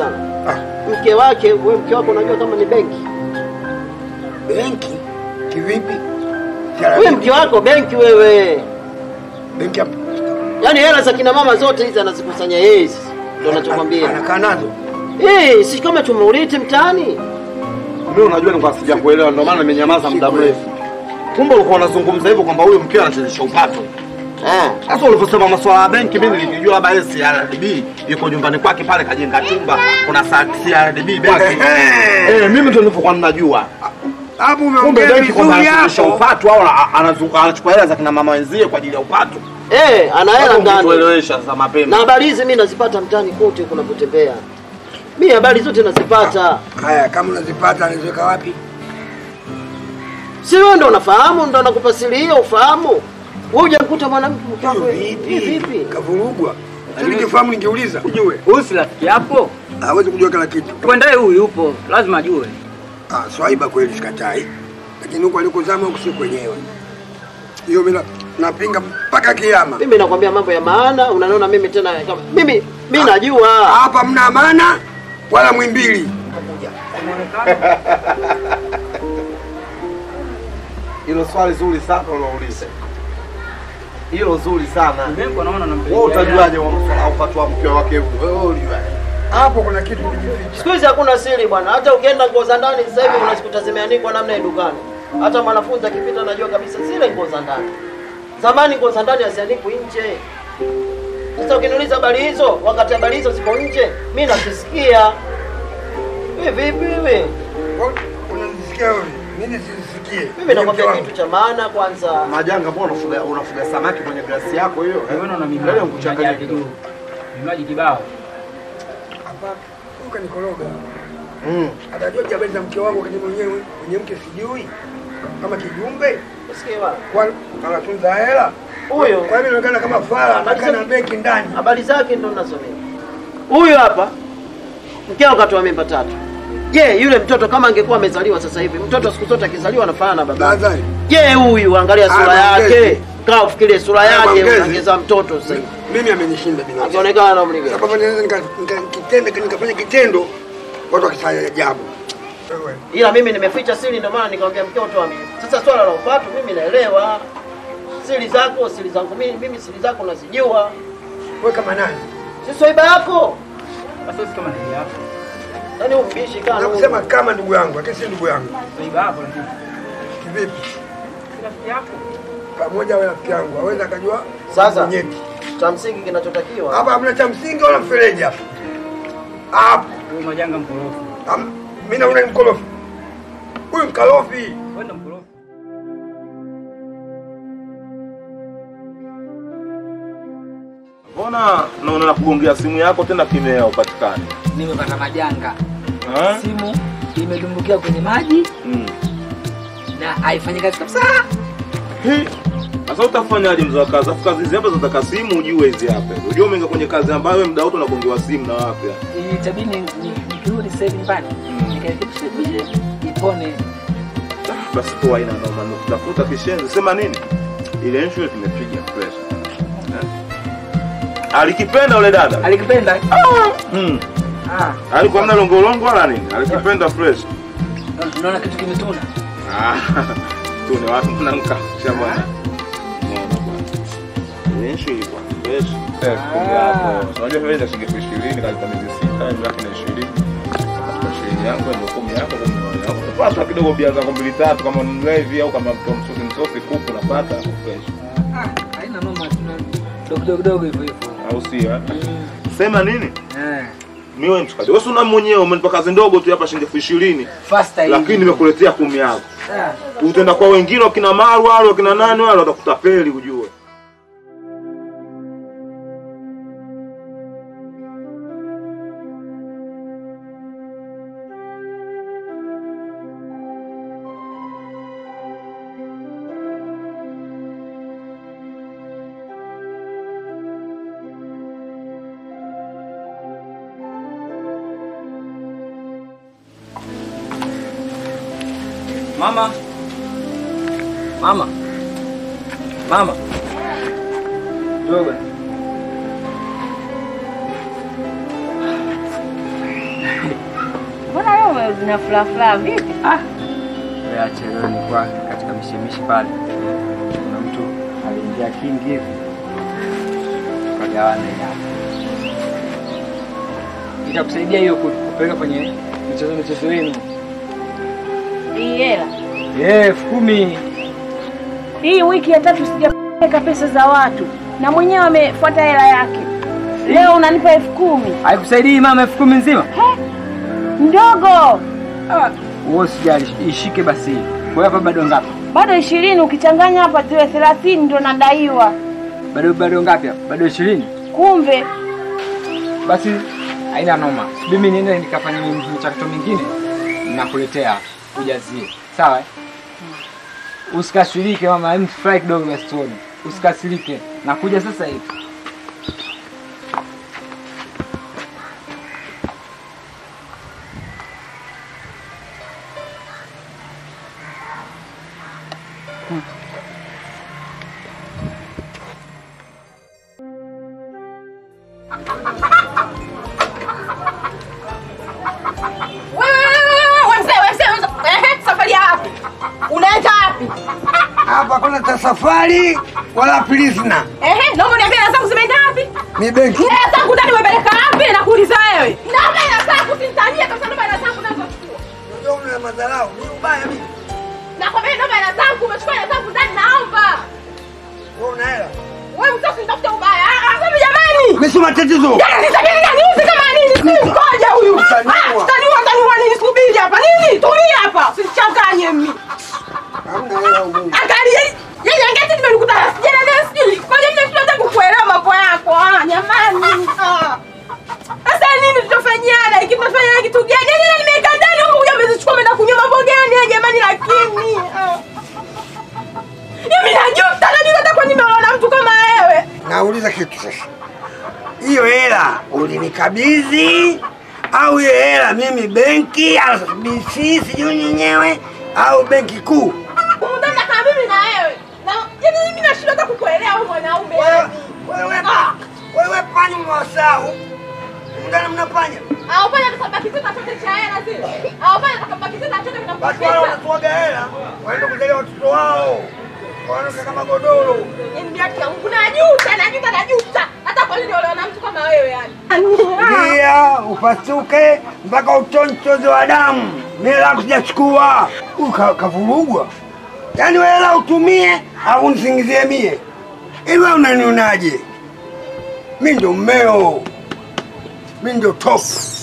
Mke wake, wewe mke wako unajua kama ni benki. Benki kivipi? Wewe mke wako benki wewe. Benki hapo. Yaani hela za kina mama zote hizi anazikusanya yeye hizi. Ndio anachokwambia. Anakaa nazo. Eh, si kama tumeulete mtaani. Mimi unajua nilikuwa sijakuelewa ndio maana nimenyamaza muda mrefu. Kumbe ulikuwa unazungumza hivyo kwamba huyo mkeo anachezesha upato. Eh, sasa ulivyosema masuala ya benki mimi nilijua labda yeye CRDB yuko nyumbani kwake pale kajenga chumba kuna sa- CRDB benki. Eh, mimi ndio nilivyokuwa ninajua. Hapo Kumbe umeongea benki kwamba vizuri anachezesha hapo. upato au ana- anazu- anachukua hela za kina mama wenzie kwa ajili ya upato. Eh, ana hela ndani. Tuelewesha sasa mapema. Na habari hizi mimi nazipata mtaani kote huko napotembea. Mimi habari zote nazipata. Haya, kama unazipata anaziweka wapi? Si wewe ndo unafahamu, ndo nakupa siri hiyo ufahamu. Wewe hujamkuta mwanamke mke wako vipi? Vipi? Kavurugwa. Sasa ningefahamu ningeuliza. Ujue. Huyu si rafiki yako? Hawezi kujua kila kitu. Kwendaye huyu yupo, lazima ajue. Ah, swaiba kweli sikatai. Lakini huko alikozama huko si kwenyewe. Hiyo mimi na- napinga mpaka kiama. Mimi nakwambia mambo ya maana, unaniona mimi tena kama mimi mimi najua. Hapa mna amana wala mwimbili. Hilo swali zuri sana ulouliza. Hilo zuri sana. Mimi naona Wewe utajuaje wa masuala ya upato wa mke wake huyo? Wewe ulijuaje? Hapo kuna kitu kijificha. Siku hizi hakuna siri bwana. Hata ukienda nguo za ndani sasa hivi unazikuta zimeandikwa namna ya dukani. Hata mwanafunzi akipita anajua kabisa zile nguo za ndani. Zamani nguo za ndani haziandikwi nje. Sasa ukiniuliza habari hizo, wakati habari hizo ziko nje, mimi nakisikia. Wewe vipi wewe? Unanisikia wewe? Mimi sisikie. Mimi nakwambia kitu cha maana kwanza. Majanga, mbona unafuga unafuga samaki kwenye glasi yako hiyo? Wewe unaona mimi Leo kuchanganya kidogo. Vimaji kibao. Hapa uka nikoroga. Mm. Atajua habari za mke wangu wakati mwenyewe mwenye mke sijui. Kama kijumbe. Usikie bwana. Kwa anatunza hela. Huyo. Kwa hivyo inaonekana kama fara anakaa na benki ndani. Habari zake ndo ninazomea. Huyu hapa mkeo katoa mimba tatu. Je, yule mtoto kama angekuwa amezaliwa sasa hivi, mtoto siku zote akizaliwa anafanana na baba. Nadhani. Je, huyu angalia sura Haya, yake. maongezi. Kaa ufikirie sura Haya, yake maongezi. unaongeza mtoto sasa hivi. Mimi amenishinda binafsi. Akionekana na umri gani? Sababu naweza nika- nika- kitendo nikafanya kitendo watu wakifanya ajabu. Ila mimi nimeficha siri ndio maana nikamwambia mkeo toa mimba. Sasa swala la upato mimi naelewa. Siri zako, siri zangu mimi, mimi siri zako nazijua. Wewe kama nani? Si swaiba yako. Sasa sisi kama ndugu yako. Yaani umbishi kana. Nakusema kama ndugu yangu, lakini si ndugu yangu. Swaiba hapo lakini. Kivipi? Si rafiki yako. Pamoja wewe rafiki yangu, aweza akajua Sasa nyeti. cha msingi kinachotakiwa Hapa hamna cha msingi wala mfereji hapa. Hapo. Huyu majanga mkorofi. Am- Mimi naona ni mkorofi. Huyu mkorofi. Wewe ndo mkorofi. Mbona naona nakugongea simu yako tena kimea upatikani? Nimepata majanga. Ha? Simu imedumbukia kwenye maji Mm. na haifanyi kazi kabisa. Hi. Sasa utafanyaje mzee wa kazi? Afu kazi hizi hapa zinataka simu ujue hizi hapa. Unajua umeingia kwenye kazi ambayo wewe muda wote unagongewa simu na wapi? Itabidi ni- ni- nikirudi sasa hivi nyumbani nikarekebisha vile ipone. Basi kwa aina noma na kutafuta kishenzi. Sema nini? Ile issue tumepiga fresh. Eh? Alikipenda ule dada? Alikipenda? Mm. Ah, Alikuwa mna longolongo wala nini? Alikipenda fresh. unaona kitu kimetuna. Ah. Tu ni watu mnamka. Shabana. Unaona bwana. Ile issue ilikuwa fresh. Eh, kumbe hapo. Unajua wewe ndio shilingi 20 katika miezi sita, hiyo yake ni 20. Kwa shilingi yangu ndio 10 yako 10 yako. Pata kidogo bia zako mbili tatu kama ni mlevi au kama mtu msosi msosi kuku unapata fresh. Ah, haina noma tuna dogo dogo dogo hivyo hivyo. Au sio? eh? Sema nini? Eh. Mimi wewe mshikaji. Wewe si una mwenyewe umenipa kazi ndogo tu hapa shilingi elfu ishirini. Faster hivi. Lakini nimekuletea kumi yako. Ah. Utaenda kwa wengine wakina Maru wale wakina nani wale watakutapeli ujue. Mama. Mama. Mama. Dogo. umerudi na furaha furaha vipi? Ah. Wewe acha leo nilikuwa katika mishimishi pale. Kuna mtu aliingia kingi hivi. Tukagawana ile hapo. Itakusaidia hiyo ku- kupeleka kwenye michezo michezo yenu. Hii hela. Eh, elfu kumi. Hii wiki ya tatu sijapeleka pesa za watu na mwenyewe amefuata hela yake. Leo unanipa elfu kumi Haikusaidii mama elfu kumi nzima? ndogo, Wewe usijali, ishike basi. Kwa hiyo hapa bado ngapi? bado ishirini. Ukichanganya hapa ziwe thelathini ndo nadaiwa. Bado bado ngapi hapa? Bado 20. Kumbe Basi haina noma. Subiri mimi niende nikafanya michakato mingine nakuletea ujazie. Sawa? eh? Usikasirike mama, hem fry kidogo basi tuone. Usikasirike. Nakuja sasa hivi. Wewe mzee, wewe mzee, ehe, safari ya wapi? Unaenda wapi? Hapa kuna ta safari wala pilizna. Ehe, naomba niambie hela zangu zimeenda wapi? Ni benki. Hela zangu ndani umepeleka wapi? Nakuuliza wewe. Naomba hela zangu usinitanie kabisa, naomba hela zangu nazo chukua. Ndio una madharau. Ni ubaya mimi. Nakwambia naomba hela zangu, umechukua hela zangu ndani naomba. Wewe una hela. Wewe mzee usinitafute ubaya. Ah, ah, wewe jamani. Mimi si matatizo. Yaani nitabiri gani uzi kama nini? Ngoja huyu. Utaniua. Ah, Utaniua, utaniua nini? Subiri hapa. Nini? Tulia hapa. Usichanganye mimi. Hamna hela huko. Angalia. Yeye angeti nimekuta sijana leo sijui. Kwa nini mimi tunataka kukuelewa mambo yako? Ah, jamani. Ah. Sasa nini tutafanyiana? Hiki tunafanya kitu gani? Yaani na nimeweka ndani huko kuja mmezichukua mmeenda kunywa mambo gani? eh, Jamani lakini. Ah. Mimi najuta, najuta hata kwa nini nimeona mtu kama wewe. Nauliza kitu sasa. Hiyo hela ulinikabidhi au hiyo hela mimi benki au BC sijui nyenyewe au benki kuu? Undana kama mimi na wewe. Na yaani mimi nashindwa hata kukuelewa wewe mwanaume. yaani. Wewe Ah. wewe panya mwasau. Mndana mnapanya. Au pale atakabaki tena chote cha hela zile. Au pale atakabaki tena chote Basi wale kinakuwa. wanatuaga hela waende kujalia watoto wao. Wanaoka kama godoro. Yaani haki ya Mungu najuta, najuta, najuta. Hata kwa nini olewa na mtu kama wewe yani? Ndia upasuke mpaka utonchozi wa damu. Mimi langu sijachukua. Huyu ka- kavurugwa. Yaani wewe hela utumie au unisingizie mie. Hivi wewe unanionaje? Mimi ndo mmeo. Mimi ndo top.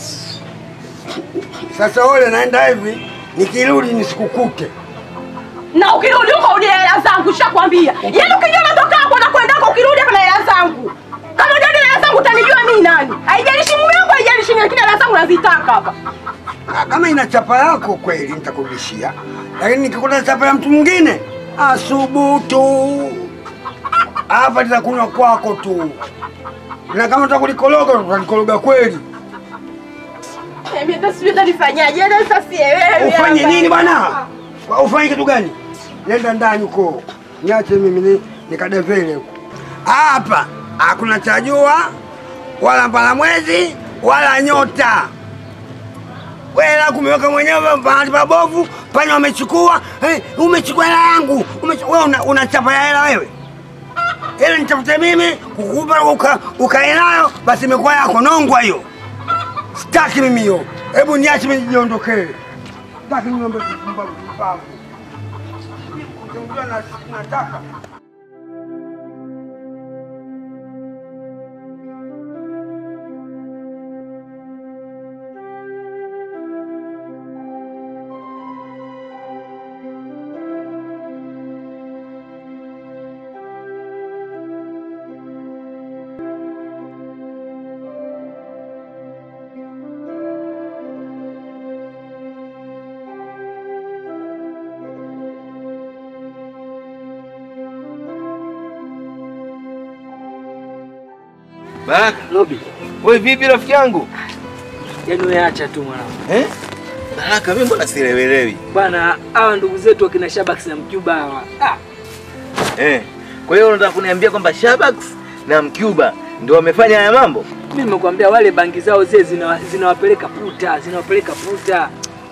Sasa ole naenda hivi nikirudi nisikukute. Na ukirudi huko uje hela zangu, nishakwambia. Yaani ukijua natoka hapo na kwenda huko ukirudi hapa na hela zangu. Kama hujadi hela zangu utanijua mimi nani? Haijalishi mume wangu, haijalishi nini, lakini hela zangu nazitaka hapa. Ah, Kama ina chapa yako kweli nitakurudishia, lakini nikikuta chapa ya mtu mwingine asubutu hapa nitakunywa kwako tu, na kama utakulikoroga utalikoroga kweli. Mimi hata sijui hata nifanyaje, yaani sasa sielewi. Ufanye hapa. nini bwana? Wa- Ufanye kitu gani? Nenda ndani huko, niache mimi ni nikadevele huko. Hapa hakuna cha jua wala mbala mwezi wala nyota. Wewe la kumeweka mwenyewe mahali pabovu, panya wamechukua. Hey, umechukua hela yangu. Umechu- Wewe una, una chapa ya hela wewe? Hela nitafute mimi kukupa uka, ukae nayo basi imekuwa yako nongwa hiyo. Sitaki mimi hiyo. Hebu niache mimi niondokee. Sitaki mimi mambo ya kupumbavu kupumbavu. Kuchungulia na nataka. Baraka, Robi. Wewe vipi rafiki yangu? Yaani wewe acha tu mwanangu. Eh? Baraka, mimi mbona sielewelewi? Bwana, hawa ndugu zetu wakina Shabax na Mcuba hawa. Ah, Eh. Kwa hiyo unataka kuniambia kwamba Shabax na Mcuba ndio wamefanya haya mambo? mimi nimekuambia wale bangi zao zile zina- zinawapeleka puta, zinawapeleka puta.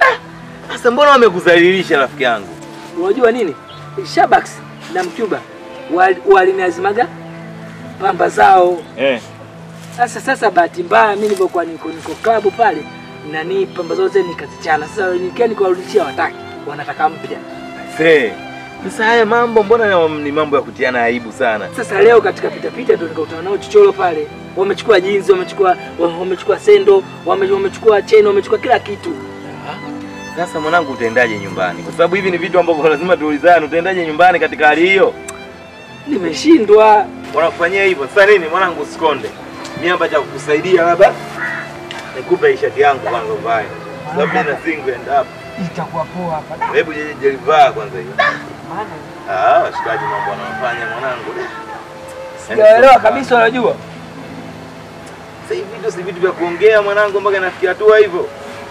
Sasa mbona wamekudhalilisha rafiki yangu? Unajua nini? Shabax na Mcuba wal- waliniazimaga pamba zao. Eh. Sasa sasa bahati mbaya mimi nilipokuwa niko niko klabu pale nani pamba zote nikazichana. Sasa nikia nikawarudishia wataki, wanataka mpya. Se. Sasa haya mambo mbona ni mambo ya kutiana aibu sana? Sasa leo katika pita pita ndio nikakutana nao chochoro pale. Wamechukua jinzi, wamechukua wamechukua sendo, wame- wamechukua cheni, wamechukua kila kitu. Sasa mwanangu, utaendaje nyumbani? Kwa sababu hivi ni vitu ambavyo lazima tuulizane. Utaendaje nyumbani katika hali hiyo? Nimeshindwa. Wanakufanyia hivyo. Sasa nini mwanangu, usikonde. Mimi hapa cha kukusaidia labda nikupe hii shati yangu kwanza uvae. Kwa Sababu mimi na single end up. Itakuwa poa hapa. Hebu je jelivaa kwanza hiyo. Ah, washikaji mambo wanayofanya mwanangu. Sijaelewa kabisa unajua. Sasa hivi vitu si vitu vya kuongea mwanangu mpaka nafikia hatua hivyo.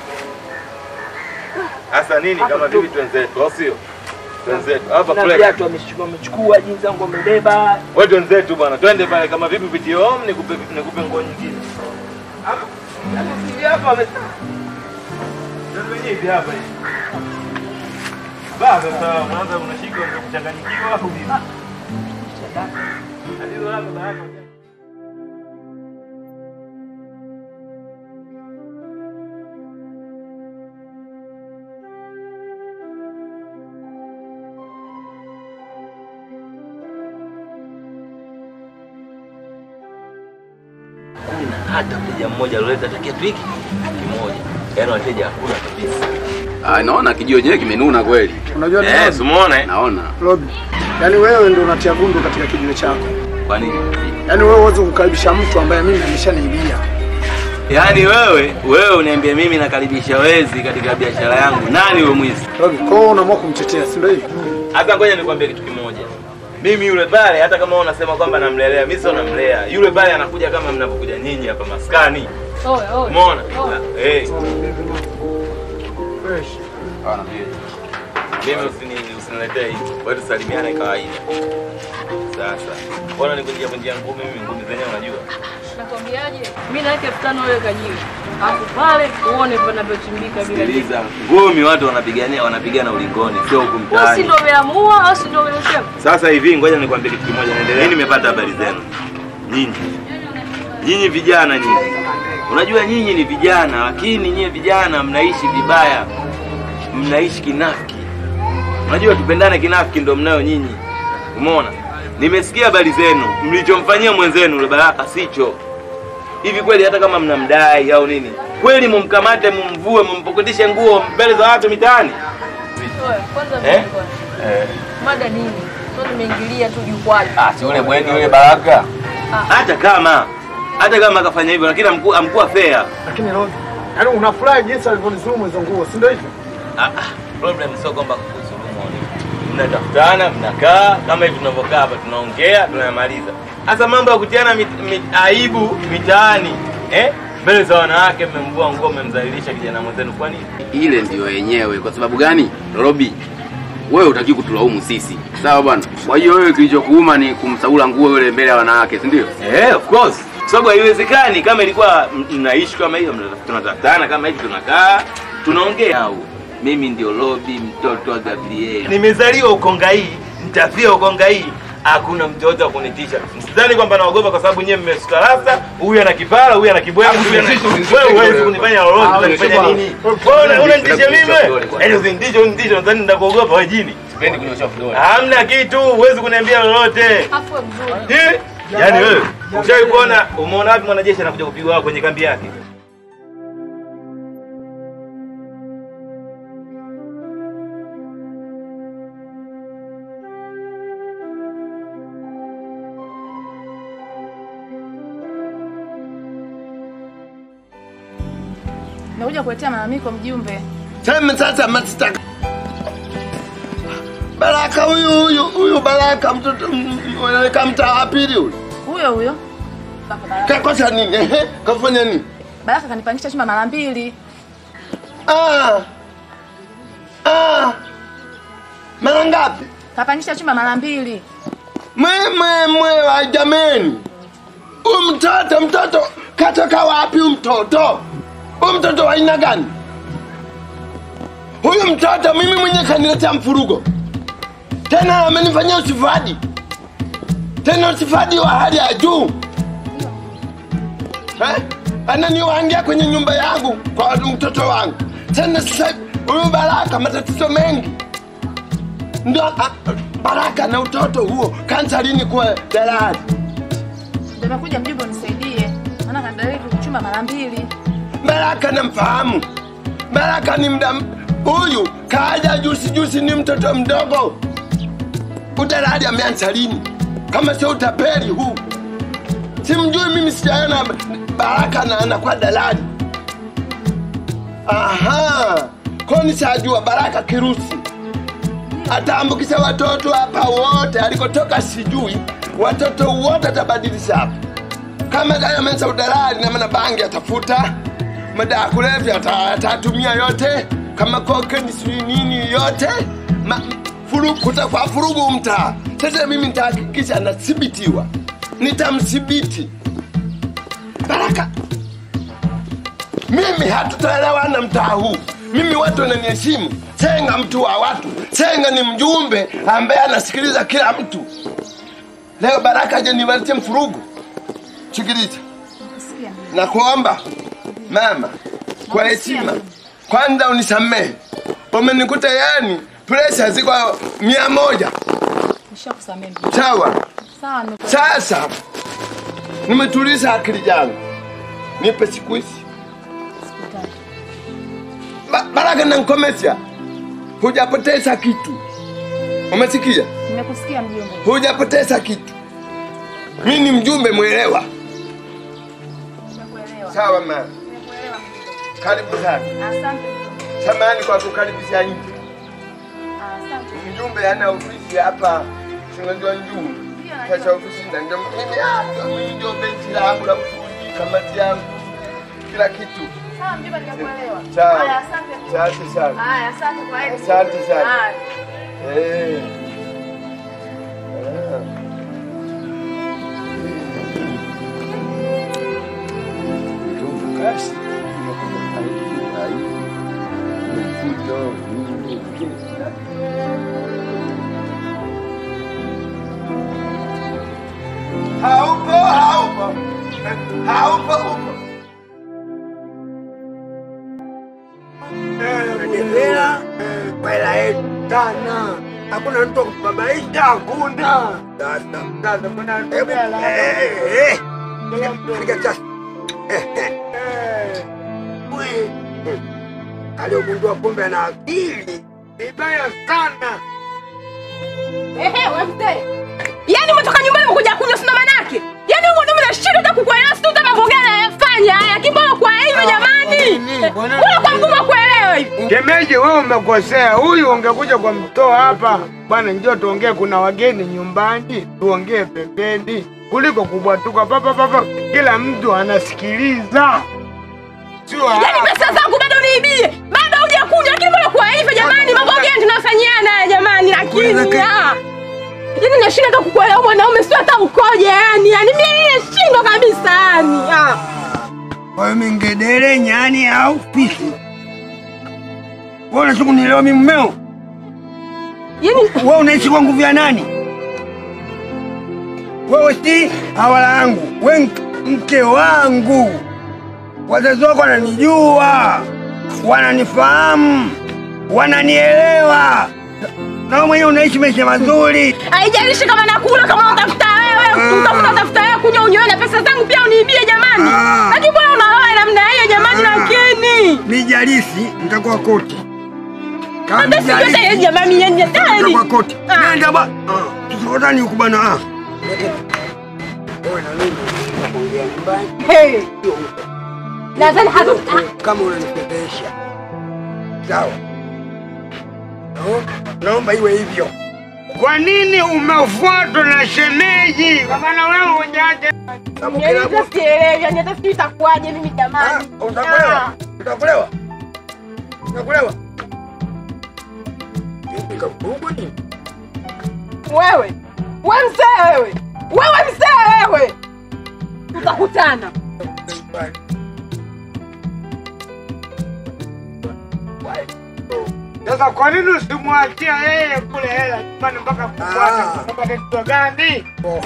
Hasa nini kama vipi twenzetu, au sio? Twenzetu. Hapa Na kule. viatu wamechukua wamechukua jinsi zangu wamebeba. Wewe twenzetu bwana. Twende pale kama vipi vitie home nikupe nikupe nguo nyingine. Hapa. Hapa si hapa wame Ndio wenyewe hivi hapa hivi. Baba sasa mwanza unashika ndio kuchanganyikiwa au vipi? Hadi hapo baraka. Kuna hata mteja mmoja alileta hata kiatu hiki kimoja. Yaani wateja hakuna kabisa. Ah, naona kijio chenyewe kimenuna kweli. Unajua ni Eh, nani? simuone? Naona. Robi, yaani wewe ndio unatia gundu katika kijiwe chako. Kwa nini? Yaani wewe huwezi kukaribisha mtu ambaye mimi ameshaniibia. Yaani wewe wewe uniambie mimi nakaribisha wezi katika biashara yangu. Nani huyo mwizi? Robi, kwa hiyo unaamua kumtetea, si ndio hivyo? Hata ngoja nikwambie kitu kimoja. Mimi yule pale hata kama wewe unasema kwamba namlelea, mimi sio namlea. Yule pale anakuja kama mnavyokuja nyinyi hapa maskani. Oe, oe. Umeona? Oe. Eh. Mimi usini usiniletee hivi. Wewe tusalimiane kawaida. Sasa. Mbona nikunjia kunjia ngumi mimi ngumi zenyewe unajua? Nakwambiaje? Mimi naweka elfu tano wewe kajiwe. Alafu pale uone panavyochimbika bila Sikiliza. Ngumi watu wanapigania wanapigana ulingoni, sio huku Wewe si mtaani. ndio umeamua au si ndio umesema? Sasa hivi ngoja nikwambie kitu kimoja, naendelea. Mimi nimepata habari zenu nyinyi, nyinyi vijana nyinyi. Unajua nyinyi ni vijana, lakini nyinyi vijana mnaishi vibaya, mnaishi kinafiki. Unajua tupendane kinafiki ndo mnayo nyinyi. Umeona? Nimesikia habari zenu, mlichomfanyia mwenzenu yule Baraka sicho. Hivi kweli hata kama mnamdai au nini, kweli mumkamate, mumvue, mumpokotishe nguo mbele za watu mitaani? Oe, kwanza Eh? mimi kwanza. Eh. Mada nini? Sio nimeingilia tu jukwani. Ah, si yule bweni yule Baraka. hata kama hata kama akafanya hivyo lakini amkuwa amkuwa fair Lakini Robi, yaani unafurahi jinsi alivyonizulumu hizo nguo, si ndio hivyo? ah, ah, problem sio kwamba kukudhulumu mnatafutana mnakaa kama hivi tunavyokaa hapa tunaongea tunayamaliza hasa mambo ya kutiana mit, mit, aibu mitaani eh mbele za wanawake mmemvua nguo mmemdhalilisha kijana mwenzenu kwa nini Ile ndiyo yenyewe. Kwa sababu gani? Robi, wewe utaki kutulaumu sisi, sawa bwana? Kwa hiyo wewe kilichokuuma ni kumsaula nguo yule mbele ya wanawake, si ndio? Eh, of course. Kwa sababu haiwezekani kama ilikuwa m- mnaishi kama hiyo, mna- tunatafutana kama hivi, tunakaa tunaongea. Au mimi ndio Robi, mtoto wa Gabriel. Nimezaliwa Ukongai, nitafia Ukongai. Hakuna mtoto wa kunitisha. Msidhani kwamba naogopa kwa sababu nyewe mmesuka rasta, huyu ana kipara, huyu ana kibweka, huyu ana wewe huwezi kunifanya lolote, unanifanya nini? Wewe una- unanitisha mimi? Yaani usinitishe, unitishe, nadhani nitakuogopa wewe jini. Sipendi kunyosha vidole. Hamna kitu, huwezi kuniambia lolote. Afu wewe mzuri. Eh? Yaani wewe ushawahi kuona umeona wapi mwanajeshi anakuja kupigwa kwenye kambi yake? Nakuja kuletea malalamiko mjumbe. Sema sasa mashtaka. Baraka huyu huyu huyu Baraka mtoto m- m- wanaweka mtaa wa pili huyu. Huyo huyo. Kakosa nini? Ehe, kafanya nini? Baraka kanipangisha chumba mara mbili. Ah. Ah. Mara ngapi? Kapangisha chumba mara mbili. Mwe mwe mwe wa jameni. Huyu mtoto mtoto katoka wapi huyu mtoto? Huyu mtoto wa aina gani? Huyu mtoto mimi mwenyewe kaniletea mfurugo, tena amenifanyia usifadi, tena usifadi wa hali ya juu eh? Ananiwangia kwenye nyumba yangu kwa mtoto wangu. Tena sasa huyu Baraka matatizo mengi, ndio ah, Baraka na utoto huo kanza lini kuwa dalali? Ndio nakuja mjumbe unisaidie. Maana kandariki kuchumba mara mbili. Baraka namfahamu. Baraka ni mda huyu kaja juzi juzi, ni mtoto mdogo. Udalali ameanza lini? Kama sio utapeli huu, simjui mimi, sijaona Baraka na anakuwa dalali. Aha, kwa nishajua Baraka kirusi ataambukisha watoto hapa wote, alikotoka sijui, watoto wote atabadilisha hapa. Kama gani amenza udalali na maana bangi atafuta, madawa ya kulevya ata- atatumia yote, kama kokeni sijui nini yote, Ma, furu, kutakuwa furugu mtaa. Sasa mimi nitahakikisha anathibitiwa, nitamthibiti Baraka. Mimi hatutaelewana mtaa huu. Mimi watu wananiheshimu. Senga mtu wa watu. Senga ni mjumbe ambaye anasikiliza kila mtu. Leo Baraka aje niwaletie mfurugu. Sikiliza, nakuomba mama, kwa heshima, kwanza unisamehe. Umenikuta yani presha ziko mia moja. Nishakusamehe. Sawa. Sawa, nimekuelewa. Sasa nimetuliza akili yangu, nipe siku hizi ba Baraka na Nkomesha, hujapoteza kitu. Umesikia? Nimekusikia mjumbe. Hujapoteza kitu. Mimi ni mjumbe mwelewa. Sawa mama, karibu sana. Asante. Samahani kwa kukaribisha nje. Asante. Mjumbe ana ofisi hapa, sinajua njumbe. Sasa ofisi na ndio mimi hapa, mimi ndio benchi langu la ufundi, kamati yangu, kila kitu. Sawa mjumbe, nimekuelewa. Sawa. Haya, asante. Asante sana. Haya, asante kwa heri. Asante sana. Haya. Eh. Ah. Kasi. Haupo, haupo. Haupo, upo. Nadevera kwa hela yetu sana, hakuna mtu wa kubabaisha, hakuna. Sasa sasa, mbona hebu eh eh, piga sasa eh eh, we aliogundua kumbe ana akili vibaya sana. Ehe, wewe mzee. Yaani umetoka nyumbani umekuja kunywa sina manake. Yaani huko ndio mnashinda hata kukuelewa sio kama mambo gani anayafanya haya. Kimbona kwa hivyo jamani? Mbona kwa ngumu kuelewa hivi? Shemeji, wewe umekosea. Huyu ungekuja kwa mtoa hapa, bwana, njoo tuongee, kuna wageni nyumbani, tuongee pembeni, kuliko kubwatuka papa papa, kila mtu anasikiliza. Sio Yaani pesa zangu bado niibie. Bado hujakuja lakini mbona kwa hivyo jamani? Mambo gani tunafanyiana haya jamani? Lakini ah. Yaani nashinda hata kukuelewa mwanaume sio hata ukoje yani. Yaani mimi nashindwa kabisa yani. Ah. Kwa hiyo mingedere, nyani au fisi? Wewe unataka kunielewa mimi mmeo? Yaani wewe unaishi kwa nguvu ya nani? Wewe si hawala yangu, wewe mk- mke wangu. Wazazi wako wananijua, wananifahamu, wananielewa. Na wewe mwenyewe unaishi maisha mazuri. Haijalishi kama nakula kama unatafuta wewe, utafuta tafuta wewe kunywa unywe na pesa zangu pia uniibie jamani. Lakini mbona unaoa namna hiyo jamani lakini? Mijalisi nitakuwa koti. Hata sijui hata jamani yani hatari. Nitakuwa koti. Nenda ba. Tusikotani huku bana. ah. Wewe na mimi tunaongea nyumbani. Hey. Nadhani hata kama unanipepesha. Sawa. No, naomba iwe hivyo. Kwa nini umefuatwa na shemeji? Kwa maana wewe hujaje. Sababu kila Yaani hata sielewi, yani hata sijui itakuwaje mimi jamani. utakulewa. Utakulewa. Utakulewa. Nikakubwa nini? Wewe, wewe mzee wewe. Wewe mzee wewe. Tutakutana. Sasa kwa nini usimwachia yeye kule hela nyumbani mpaka kufuata? Kwa matatizo gani?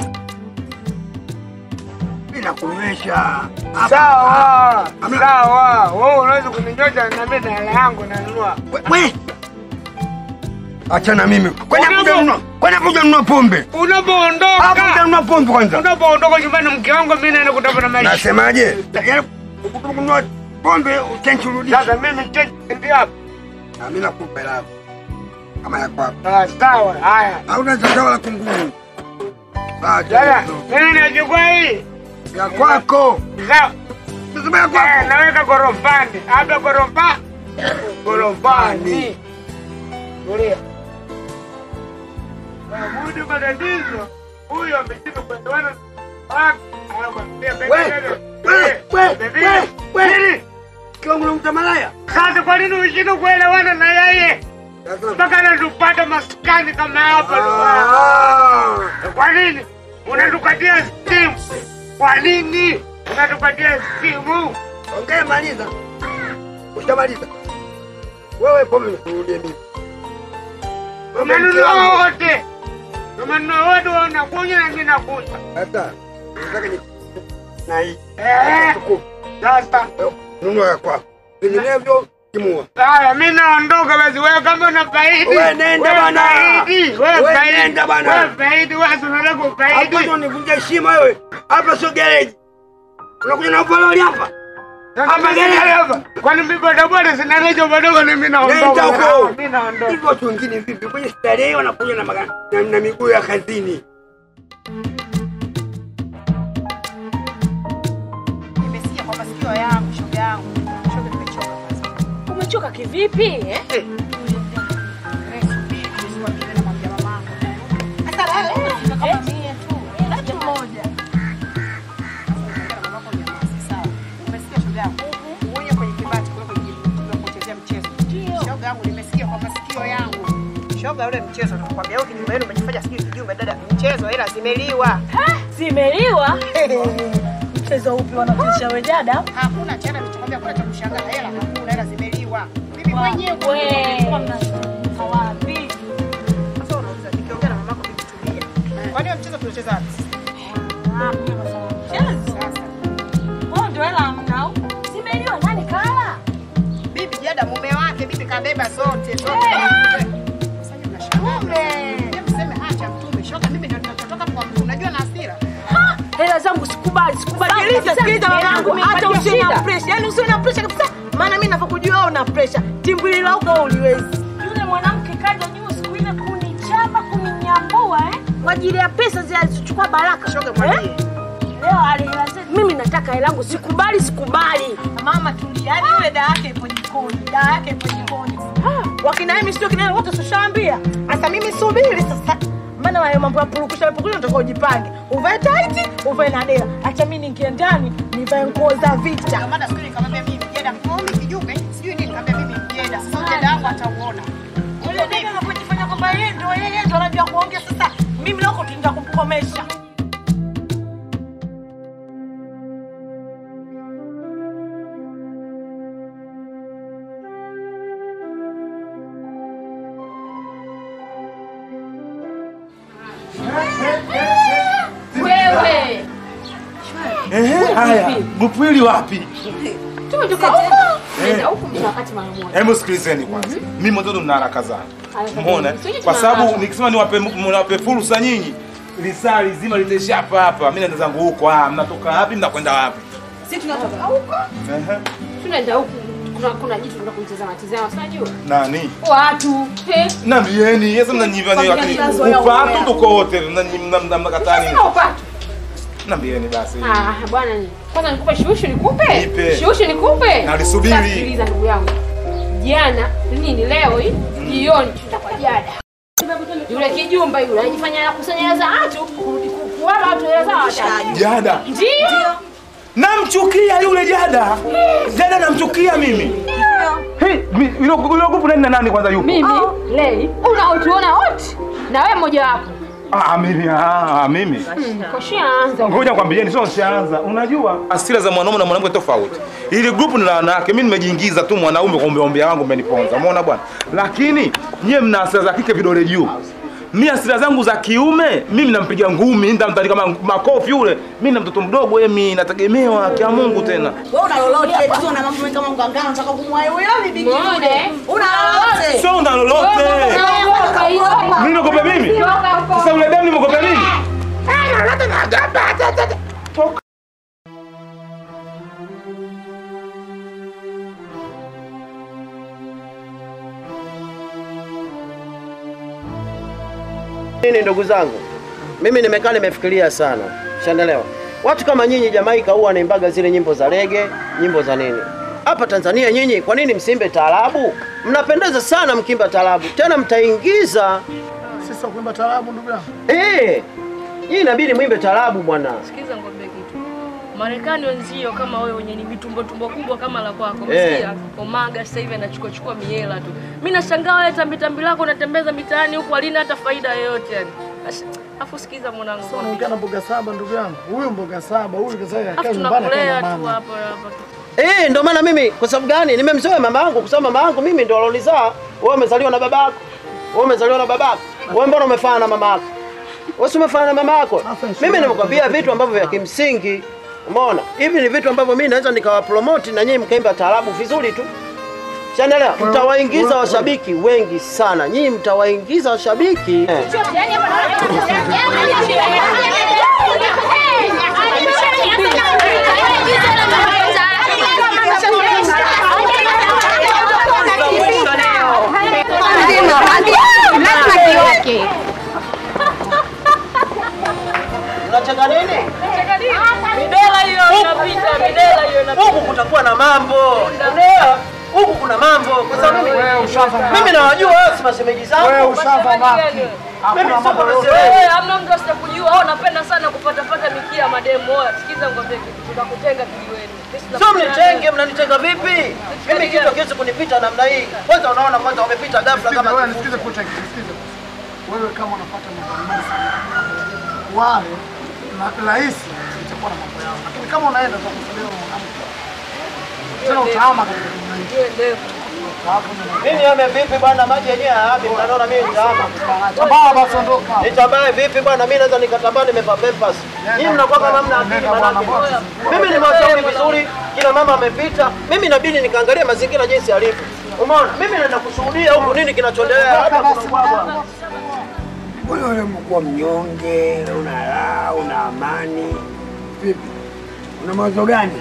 Mimi nakunywesha. Sawa, sawa. Wewe unaweza kuninyosha na mimi na hela yangu nanunua. We. Achana mimi. Kwani kuja nunua. Kwani kuja nunua pombe. Unapoondoka. Hapo kuja nunua pombe kwanza. Unapoondoka nyumbani mke wangu mimi naenda kutafuta maisha. Nasemaje? Yaani kununua pombe utenchurudisha. Sasa mimi chenji ndio hapo. Na mimi nakupa hela yako. Kama ya kwako. Ah, sawa. Haya. Hauna chachawa la kunguni. Sawa, Sasa mimi nachukua hii. Ya kwako. Sawa. Nasema ya kwako. Eh, naweka gorofani. Hapa gorofa. Gorofani. Tulia. Mudi matatizo. Huyo ameshindwa kuelewana na wake. Anamwambia We, we, we, we, we. Kiwango na mtamalaya. Sasa kwa nini ushindwe kuelewana na yeye? Mpaka anatupata maskani kama hapa. Kwa nini? Unatukatia simu. Kwa nini? Unatukatia simu. Ongea maliza. Ushamaliza. Wewe pombe nikurudie mimi. Umenunua wote. Umenunua wote wanakunywa na mimi nakunywa. Sasa nataka ni na hii. Eh. Sasa Nunua ya kwako. Vinginevyo timua. haya, mimi naondoka basi. Wewe kama una faidi, Wewe nenda wewe bana. faidi, wewe Wewe faidi, nenda bana. wewe faidi, wewe si unataka kufaidi. Hapo ndo nivunja heshima wewe. Hapa sio gereji. Unakuja na upololi hapa. Hapa gari hapa. Kwani mimi bodaboda sina rejo madogo na mimi naondoka. Nenda huko. Mimi naondoka. Hivyo watu wengine vipi? Kwenye starehe wanakuja na magari na, na miguu ya kazini. Nimesikia kwa masikio yangu, shoga yangu. Shoga nimechoka sasa. Umechoka kivipi? Eh? Shoga yangu nimesikia kwa masikio yangu. Shoga ule mchezo nakwambia wewe kinyumba yenu umejifanya sijui kijumba dada mchezo hela zimeliwa. Zimeliwa? Mchezo upi wanachezesha wewe dada? Hakuna tena nilichokwambia kuna cha kushangaa hela hakuna hela zimeliwa. Mimi mwenyewe kwa hawapi. Sasa unauliza nikiongea na mamako nikutumia. Kwani wewe mchezo tunacheza wapi? Wewe ndio hela hamna au? Zimeliwa nani kala? Bibi jada mume wake, bibi kabeba zote zote. Sasa hivi mnashangaa. Mume. Mseme acha mtume. Shoga mimi ndio ninachotoka kwa mtu. Unajua na hasira. Hela zangu sikubali, sikubali. Sikiliza, sikiliza Hela wanangu, yangu hata imenipatia usiwe na shida. pressure. Yaani usiwe na pressure kabisa. Maana mimi ninavyokujua wewe una pressure. Timbwili lako wewe uliwezi. Yule mwanamke kaja juu siku ile kunichapa, kuninyambua eh? Kwa ajili ya pesa zilizochukua Baraka. Shoga mwambie. Leo ale hela zetu. Mimi nataka hela yangu, sikubali, sikubali. Mama tulia. Yaani yule dada yake ipo jikoni. Dada yake ipo jikoni. Wakina mimi sio kina wote sishaambia. Sasa mimi subiri sasa. Maana hayo mambo ya purukusha purukusha ndio ujipange. Uvae tight, uvae na dela. Acha mimi niingie ndani, nivae nguo za vita. Maana siku ile nikamwambia mimi jada mkomi kijumbe, sijui nini nikamwambia mimi jada. Sasa jada wangu atauona. Yule dada anapojifanya kwamba yeye ndio yeye ndio anajua kuongea sasa. Mimi leo tunaenda kumkomesha. Wewe. Ehe, haya, Gupwili wapi? Tumetoka huko. Eh. Nenda huko mna wakati mara moja. Hebu sikilizeni kwanza. Mimi watoto mna haraka zangu. Haya, Umeona? sisi Kwa tuna sababu haraka. nikisema niwape niwape fursa nyinyi, lisaa lizima litaishia hapa hapa. Mimi naenda zangu huko. Ah, mnatoka wapi? Mnakwenda wapi? Sisi tunatoka huko. Ehe. Tunaenda huko. Kuna kuna jitu tunataka kumtazama tazama, unajua? Nani? Watu. He. Nambieni, yesa mnanyiva ni Familia zinazoea lakini upatu umbea. tuko wote mnanyi- mna- mna- mnakataa nini? Sina upatu. Nambieni basi. Ah, bwana ni. Kwanza nikupe shushu nikupe? Nipe. Shushu nikupe? Nalisubiri. Sasa Sikiliza ndugu yangu. Jana nini leo hii? Jioni tutakuwa jada. Yule kijumba yule anajifanya anakusanya hela za watu, kurudi ku- kuwapa watu hela za watu. Jada. Ndio. Namchukia yule jada. Jada namchukia mimi. Hey, mi- yule yule gupu nani na nani kwanza yupo? Mimi, Lei, unaotuona wote na wewe mmoja wapo. Ah, mimi ah, mimi. Kashaanza. Ngoja kwambieni, sio nishaanza. Unajua asira za mwanaume na mwanamke tofauti. Ili grupu ni la wanawake, mimi nimejiingiza tu mwanaume kwa umbea wangu umeniponza. Umeona bwana? Lakini nyie mna asira za kike vidole juu. Mimi asira zangu za kiume, mimi nampiga ngumi, nitamtandika kama makofi yule. Mimi na mtoto mdogo, yeye mimi nategemewa kia Mungu tena. Wewe una lolote tu na mambo mengi kama mgangano unataka kumwaye wewe ni bigi yule. Una lolote? Sio una lolote. Mimi nakopa mimi? Sasa ule damu nimekopa mimi? Nini ndugu zangu, mimi nimekaa nimefikiria sana, shandelewa. Watu kama nyinyi Jamaika huwa wanaimbaga zile nyimbo za rege, nyimbo za nini. Hapa Tanzania nyinyi kwa nini msimbe taarabu? Mnapendeza sana mkimba taarabu, tena mtaingiza Sisi kuimba taarabu ndugu yangu. eh, nyinyi inabidi mwimbe taarabu bwana. Sikiza ngombe kitu. Marekani wenzio kama wewe wenye ni vitumbo tumbo kubwa kama la kwako. Eh. Msikia? Omaga sasa hivi anachukua chukua miela tu. Mimi nashangaa wewe tambi tambi lako unatembeza mitaani huku halina hata faida yoyote yani. Ash- Afu sikiza mwanangu. Sasa unaongea na mboga saba ndugu yangu. Huyu mboga saba, huyu kaza Afu akae nyumbani akae tunakulea na tu mama. hapa hapa. Eh, ndio maana mimi kwa sababu gani? Nimemzoea mama yangu kwa sababu mama yangu mimi ndio alonizaa. Wewe umezaliwa na babako. Wewe umezaliwa na babako. Wewe mbona umefana na mama yako? Wewe si umefana na mama yako? Mimi nimekwambia vitu ambavyo vya kimsingi. Umeona? Hivi ni vitu ambavyo mimi naweza nikawapromote na nyinyi mkaimba taarabu vizuri tu. Chanelewa, mtawaingiza washabiki wengi sana. Nyinyi mtawaingiza washabiki. Eh. Unacheka nini? Midela hiyo inapita, midela hiyo inapita. Huku kutakuwa na mambo. Unaelewa? Huku kuna mambo. Kwa sababu mimi mimi nawajua wewe si mashemeji zangu. Wewe ushafa wapi? Mimi sio kama Wewe shemeji. hamna mtu asitakujua. Wewe unapenda sana kupata pata mikia mademu. Wewe sikiza ngombe kitu. Tutakutenga kijiweni. Sisi Sio tunakutana mnitenge, mnanitenga vipi? Mimi kitu kiwezi kunipita namna hii. Kwanza unaona kwanza wamepita ghafla kama Wewe nisikize kocha, nisikize. Wewe kama unapata mambo mengi sana. Wale na rahisi itakuwa na mambo yao. Lakini kama unaenda kwa kusalia na mwanamke. Tena utaama katika dunia hii. Mimi ame vipi bwana maji yenyewe hayapi mnaona mimi nitaama. Tabaa basi ondoka. Nitambae vipi bwana mimi naweza nikatambaa nimevaa pampers. Nyinyi mnakuwa kama hamna akili manake. Mimi nimewashauri vizuri, kila mama amepita. Mimi inabidi nikaangalia mazingira jinsi yalivyo. Umeona? Mimi naenda kushuhudia huku nini kinachoendelea hapa kuna bwana. Wewe wewe umekuwa mnyonge, una raha, una amani. Vipi? Una mawazo gani?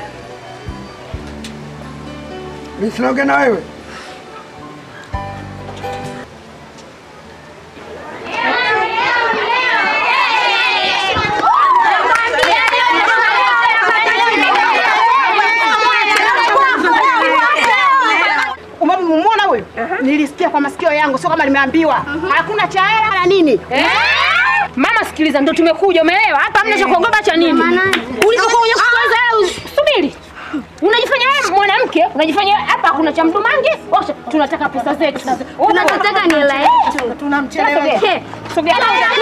Mimi sinaongea na wewe. Umemwona huyu? Nilisikia kwa masikio yangu, sio kama nimeambiwa. Hakuna cha hela wala nini. Mama sikiliza, ndo tumekuja, umeelewa? Hapa hamna cha kuogopa cha nini? Ulipokuwa unye kwanza subiri. Unajifanya wewe mwanamke, unajifanya hapa hakuna cha mdumange, washa tunataka pesa zetu. Tunachotaka ni hela yetu. Tunamchelewesha. Sogea.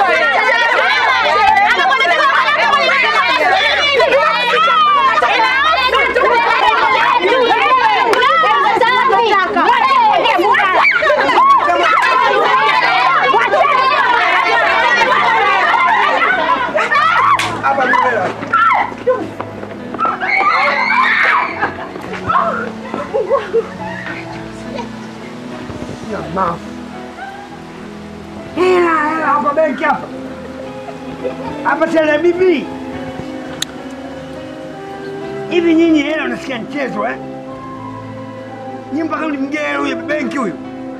Jamaa. Hela, hela hapa benki hapa. Hapa tele bibi. Hivi nyinyi hela unasikia mchezo eh? Nyinyi mpaka mlimgea huyo benki huyo.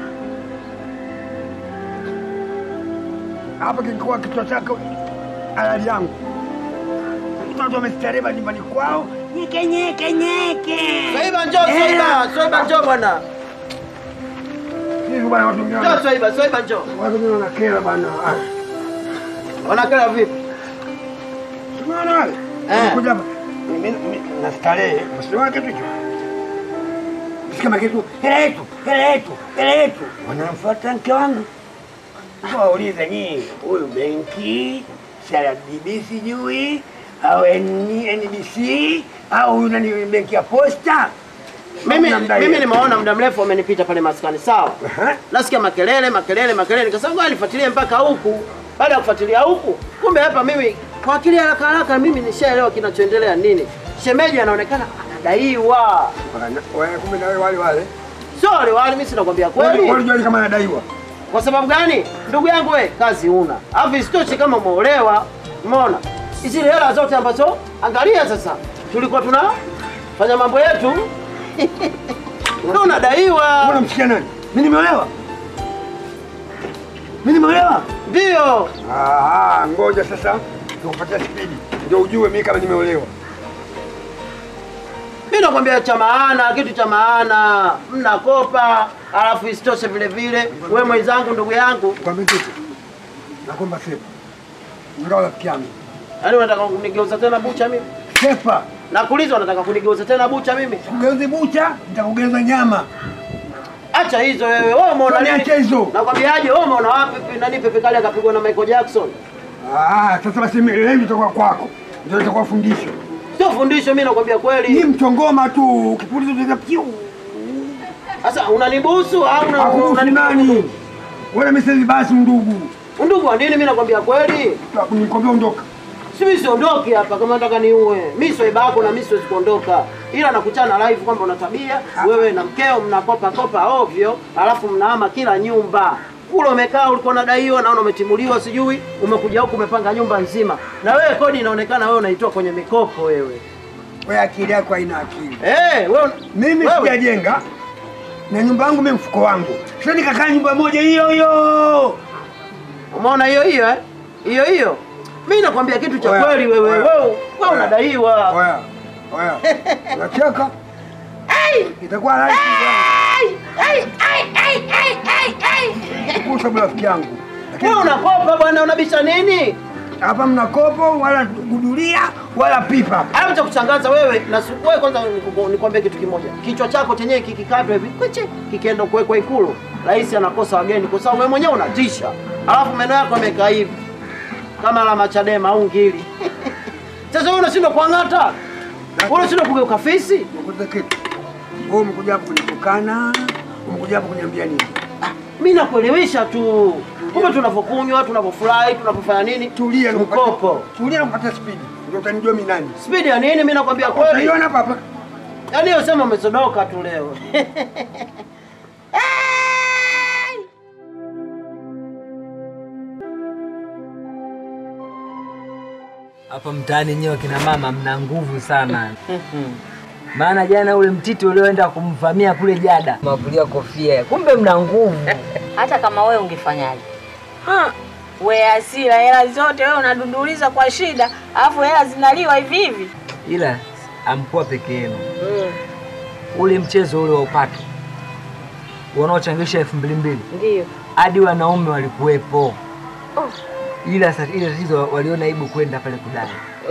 Hapa kikuwa kichwa chako halali yangu. Watu wamestarehe nyumbani kwao. Nyeke nyeke nyeke. Swaiba njoo, Swaiba, Swaiba njoo bwana. Hivi bwana watu wengine. Njoo Swaiba, Swaiba njoo. Watu wengine wanakera bwana. Ah. Wanakera vipi? Umeona wale? Wanakuja hapa. Mimi mimi na starehe. Usiona kitu hicho? Kama kitu hela yetu, hela yetu, hela yetu. Wanamfuata mke wangu. wauliza nyie, huyu benki CRDB sijui au N- NBC au huyu nani benki ya posta Mimi Namdai. mimi nimeona muda mrefu amenipita pale maskani, sawa. Nasikia makelele makelele makelele, nikasema ngoja nifuatilie mpaka huku. Baada ya kufuatilia huku, kumbe hapa mimi kwa akili ya haraka haraka mimi nishaelewa kinachoendelea nini. Shemeji anaonekana anadaiwa. Wewe kumbe na wewe wale wale. Sio wale wale, mimi sinakwambia kweli. Wale wale kama anadaiwa. Kwa sababu gani? Ndugu yangu we, kazi una. Alafu isitoshe kama umeolewa, umeona? Hizi hela zote ambazo angalia sasa. Tulikuwa tunafanya mambo yetu. Ndio unadaiwa. Mbona msikia nani? Mimi nimeolewa. Mimi nimeolewa? Ndio. Ah, ngoja sasa nikupatia spidi. Ndio ujue mimi kama nimeolewa. Mimi nakwambia cha maana, kitu cha maana. Mnakopa, alafu isitoshe vile vile wewe mwenzangu, ndugu yangu. Kwambie kitu. Nakomba sepa. Ngao rafiki yangu. Yaani unataka kunigeuza tena bucha mimi? Sepa. Nakuuliza unataka kunigeuza tena bucha mimi? Ugeuze bucha, nitakugeuza nyama. Acha hizo wewe. Wewe umeona Kwani nini? acha hizo? Nakwambiaje wewe umeona wapi pi- nani Pepe Kale akapigwa na Michael Jackson? Ah, sasa basi mimi leo itakuwa kwako. Ndio itakuwa fundisho. Sio fundisho, mimi nakwambia kweli. Ni mchongoma tu, ukipuliza utaza piu. Sasa unanibusu au una Akubusu nani? Wewe mimi basi ndugu. Undugu wa nini? Mimi nakwambia kweli. Nikwambia ondoka. Si mimi siondoki hapa kama nataka niue. Mimi sio ibako na mimi siwezi kuondoka. Ila nakuchana live kwamba una tabia wewe na mkeo mnakopa kopa ovyo, alafu mnahama kila nyumba. Kule umekaa ulikuwa unadaiwa naona umetimuliwa sijui, umekuja huku umepanga nyumba nzima. Na wewe kodi inaonekana wewe unaitoa kwenye mikopo wewe. Wewe akili yako haina akili. Eh, wewe mimi wewe. sijajenga na nyumba yangu mimi mfuko wangu. Sasa nikakaa nyumba moja hiyo hiyo. Umeona hiyo hiyo eh? Hiyo hiyo. Mimi nakwambia kitu cha Oya, kweli wewe. oya, Wewe wewe oya. unadaiwa. Oya. Oya. Unacheka? Itakuwa rahisi. Kusa rafiki yangu. Wewe unakopa bwana, unabisha nini? Hapa mna kopo wala gudulia wala pipa. Alafu cha kushangaza wewe na su- wewe kwanza niku- nikwambie kitu kimoja. Kichwa chako chenyewe kikikatwa hivi kwichi kikienda kuwekwa ikulu. Rais anakosa wageni kwa sababu wewe mwenyewe unatisha. Alafu meno yako yamekaa hivi. Kama la machadema au ngili. Sasa wewe unashindwa kuang'ata. Wewe unashindwa kugeuka fisi. Nikuze kitu. Wewe umekuja hapo kunitukana, umekuja hapo kuniambia nini? Mimi nakuelewesha tu. Kumbe tunavyokunywa, tunavyofurahi, tunavyofanya nini? Tulia mkopo. Tulia na kupata spidi. Ndio utanijua mimi nani. Spidi ya nini? Mimi nakwambia kweli. Utaiona hapa hapa. Yaani hiyo sema umesodoka tu leo. Hapa mtaani nyewe kina mama mna nguvu sana. Maana jana ule mtiti ulioenda kumvamia kule jada, mavulia kofia, kumbe mna nguvu. Hata kama wewe ungefanyaje? We asira, hela zote wewe unadunduliza kwa shida, alafu hela zinaliwa hivi hivi. Ila amkuwa peke yenu. Ule mchezo ule wa upato wanaochangisha elfu mbili mbili Ndio. hadi wanaume walikuwepo, ila sa- ile tatizo waliona aibu kwenda pale kudai.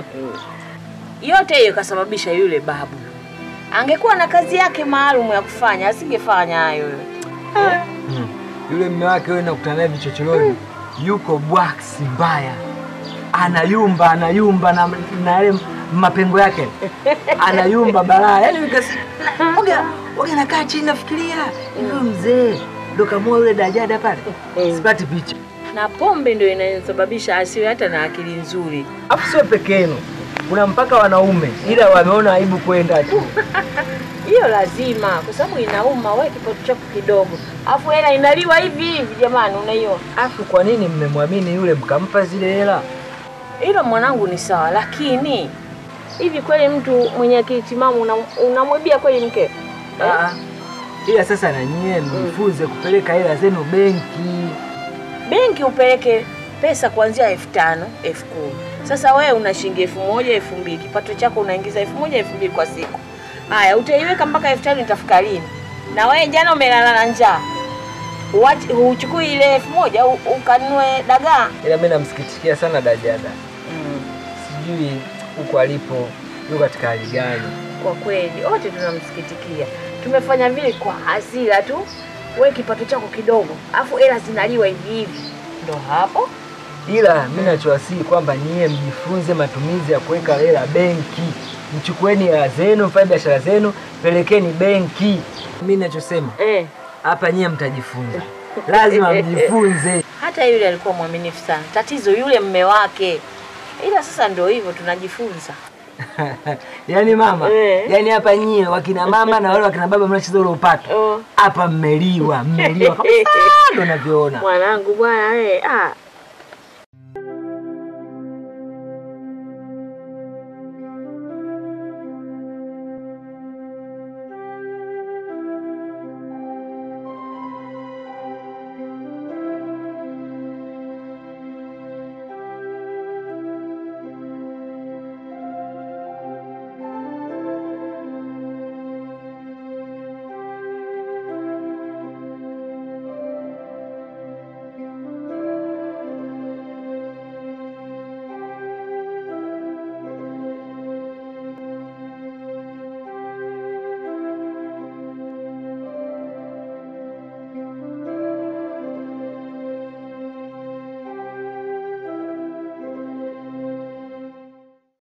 Yote hiyo kasababisha yule babu. Angekuwa na kazi yake maalum ya kufanya, asingefanya hayo yote. Hmm. Yule mme wake wewe nakutana naye vichochoroni, yuko bwaksi mbaya, anayumba anayumba na na yale mapengo yake anayumba balaa. Yaani nikasi oga oga, nakaa chini nafikiria yule mzee ndo kamua yule dajada pale, sipati picha. Na pombe ndio inayosababisha asiwe hata na akili nzuri. Afu sio peke yenu, kuna mpaka wanaume, ila wameona aibu kwenda tu. Hiyo lazima, kwa sababu inauma. Wewe kipato chako kidogo, alafu hela inaliwa hivi hivi, jamani, unaiona? Afu kwa nini mmemwamini yule mkampa zile hela? Hilo mwanangu ni sawa, lakini hivi kweli mtu mwenye akili timamu unam- unamwibia kweli mke? Ah, ila sasa na nyie mjifunze kupeleka hela zenu benki. Benki upeleke pesa kuanzia elfu tano elfu kumi Sasa wewe una shilingi elfu moja elfu mbili kipato chako unaingiza elfu moja elfu mbili kwa siku. Haya, utaiweka mpaka elfu tano itafika lini? Na wewe jana umelala na njaa, Uwachi- huchukui ile elfu moja u- ukanunue dagaa. Ila mimi namsikitikia sana Dajada. Sijui huko alipo yuko katika hali gani. Kwa kweli wote tunamsikitikia, tumefanya vile kwa hasira tu. Wewe kipato chako kidogo, afu hela zinaliwa hivi hivi ndo hapo ila mi nachowasihi kwamba niye mjifunze matumizi ya kuweka hela benki. Mchukueni hela zenu, mfanye biashara zenu, pelekeni benki. Mi nachosema hapa nyie mtajifunza, lazima mjifunze. hata yule alikuwa mwaminifu sana tatizo yule mme wake ila sasa ndo hivyo tunajifunza yaani mama, Eh. yaani hapa nyie wakina mama na wale wakina baba mnacheza ule upato hapa, mmeliwa mmeliwa kabisa, ndo navyoona. mwanangu bwana we, ah,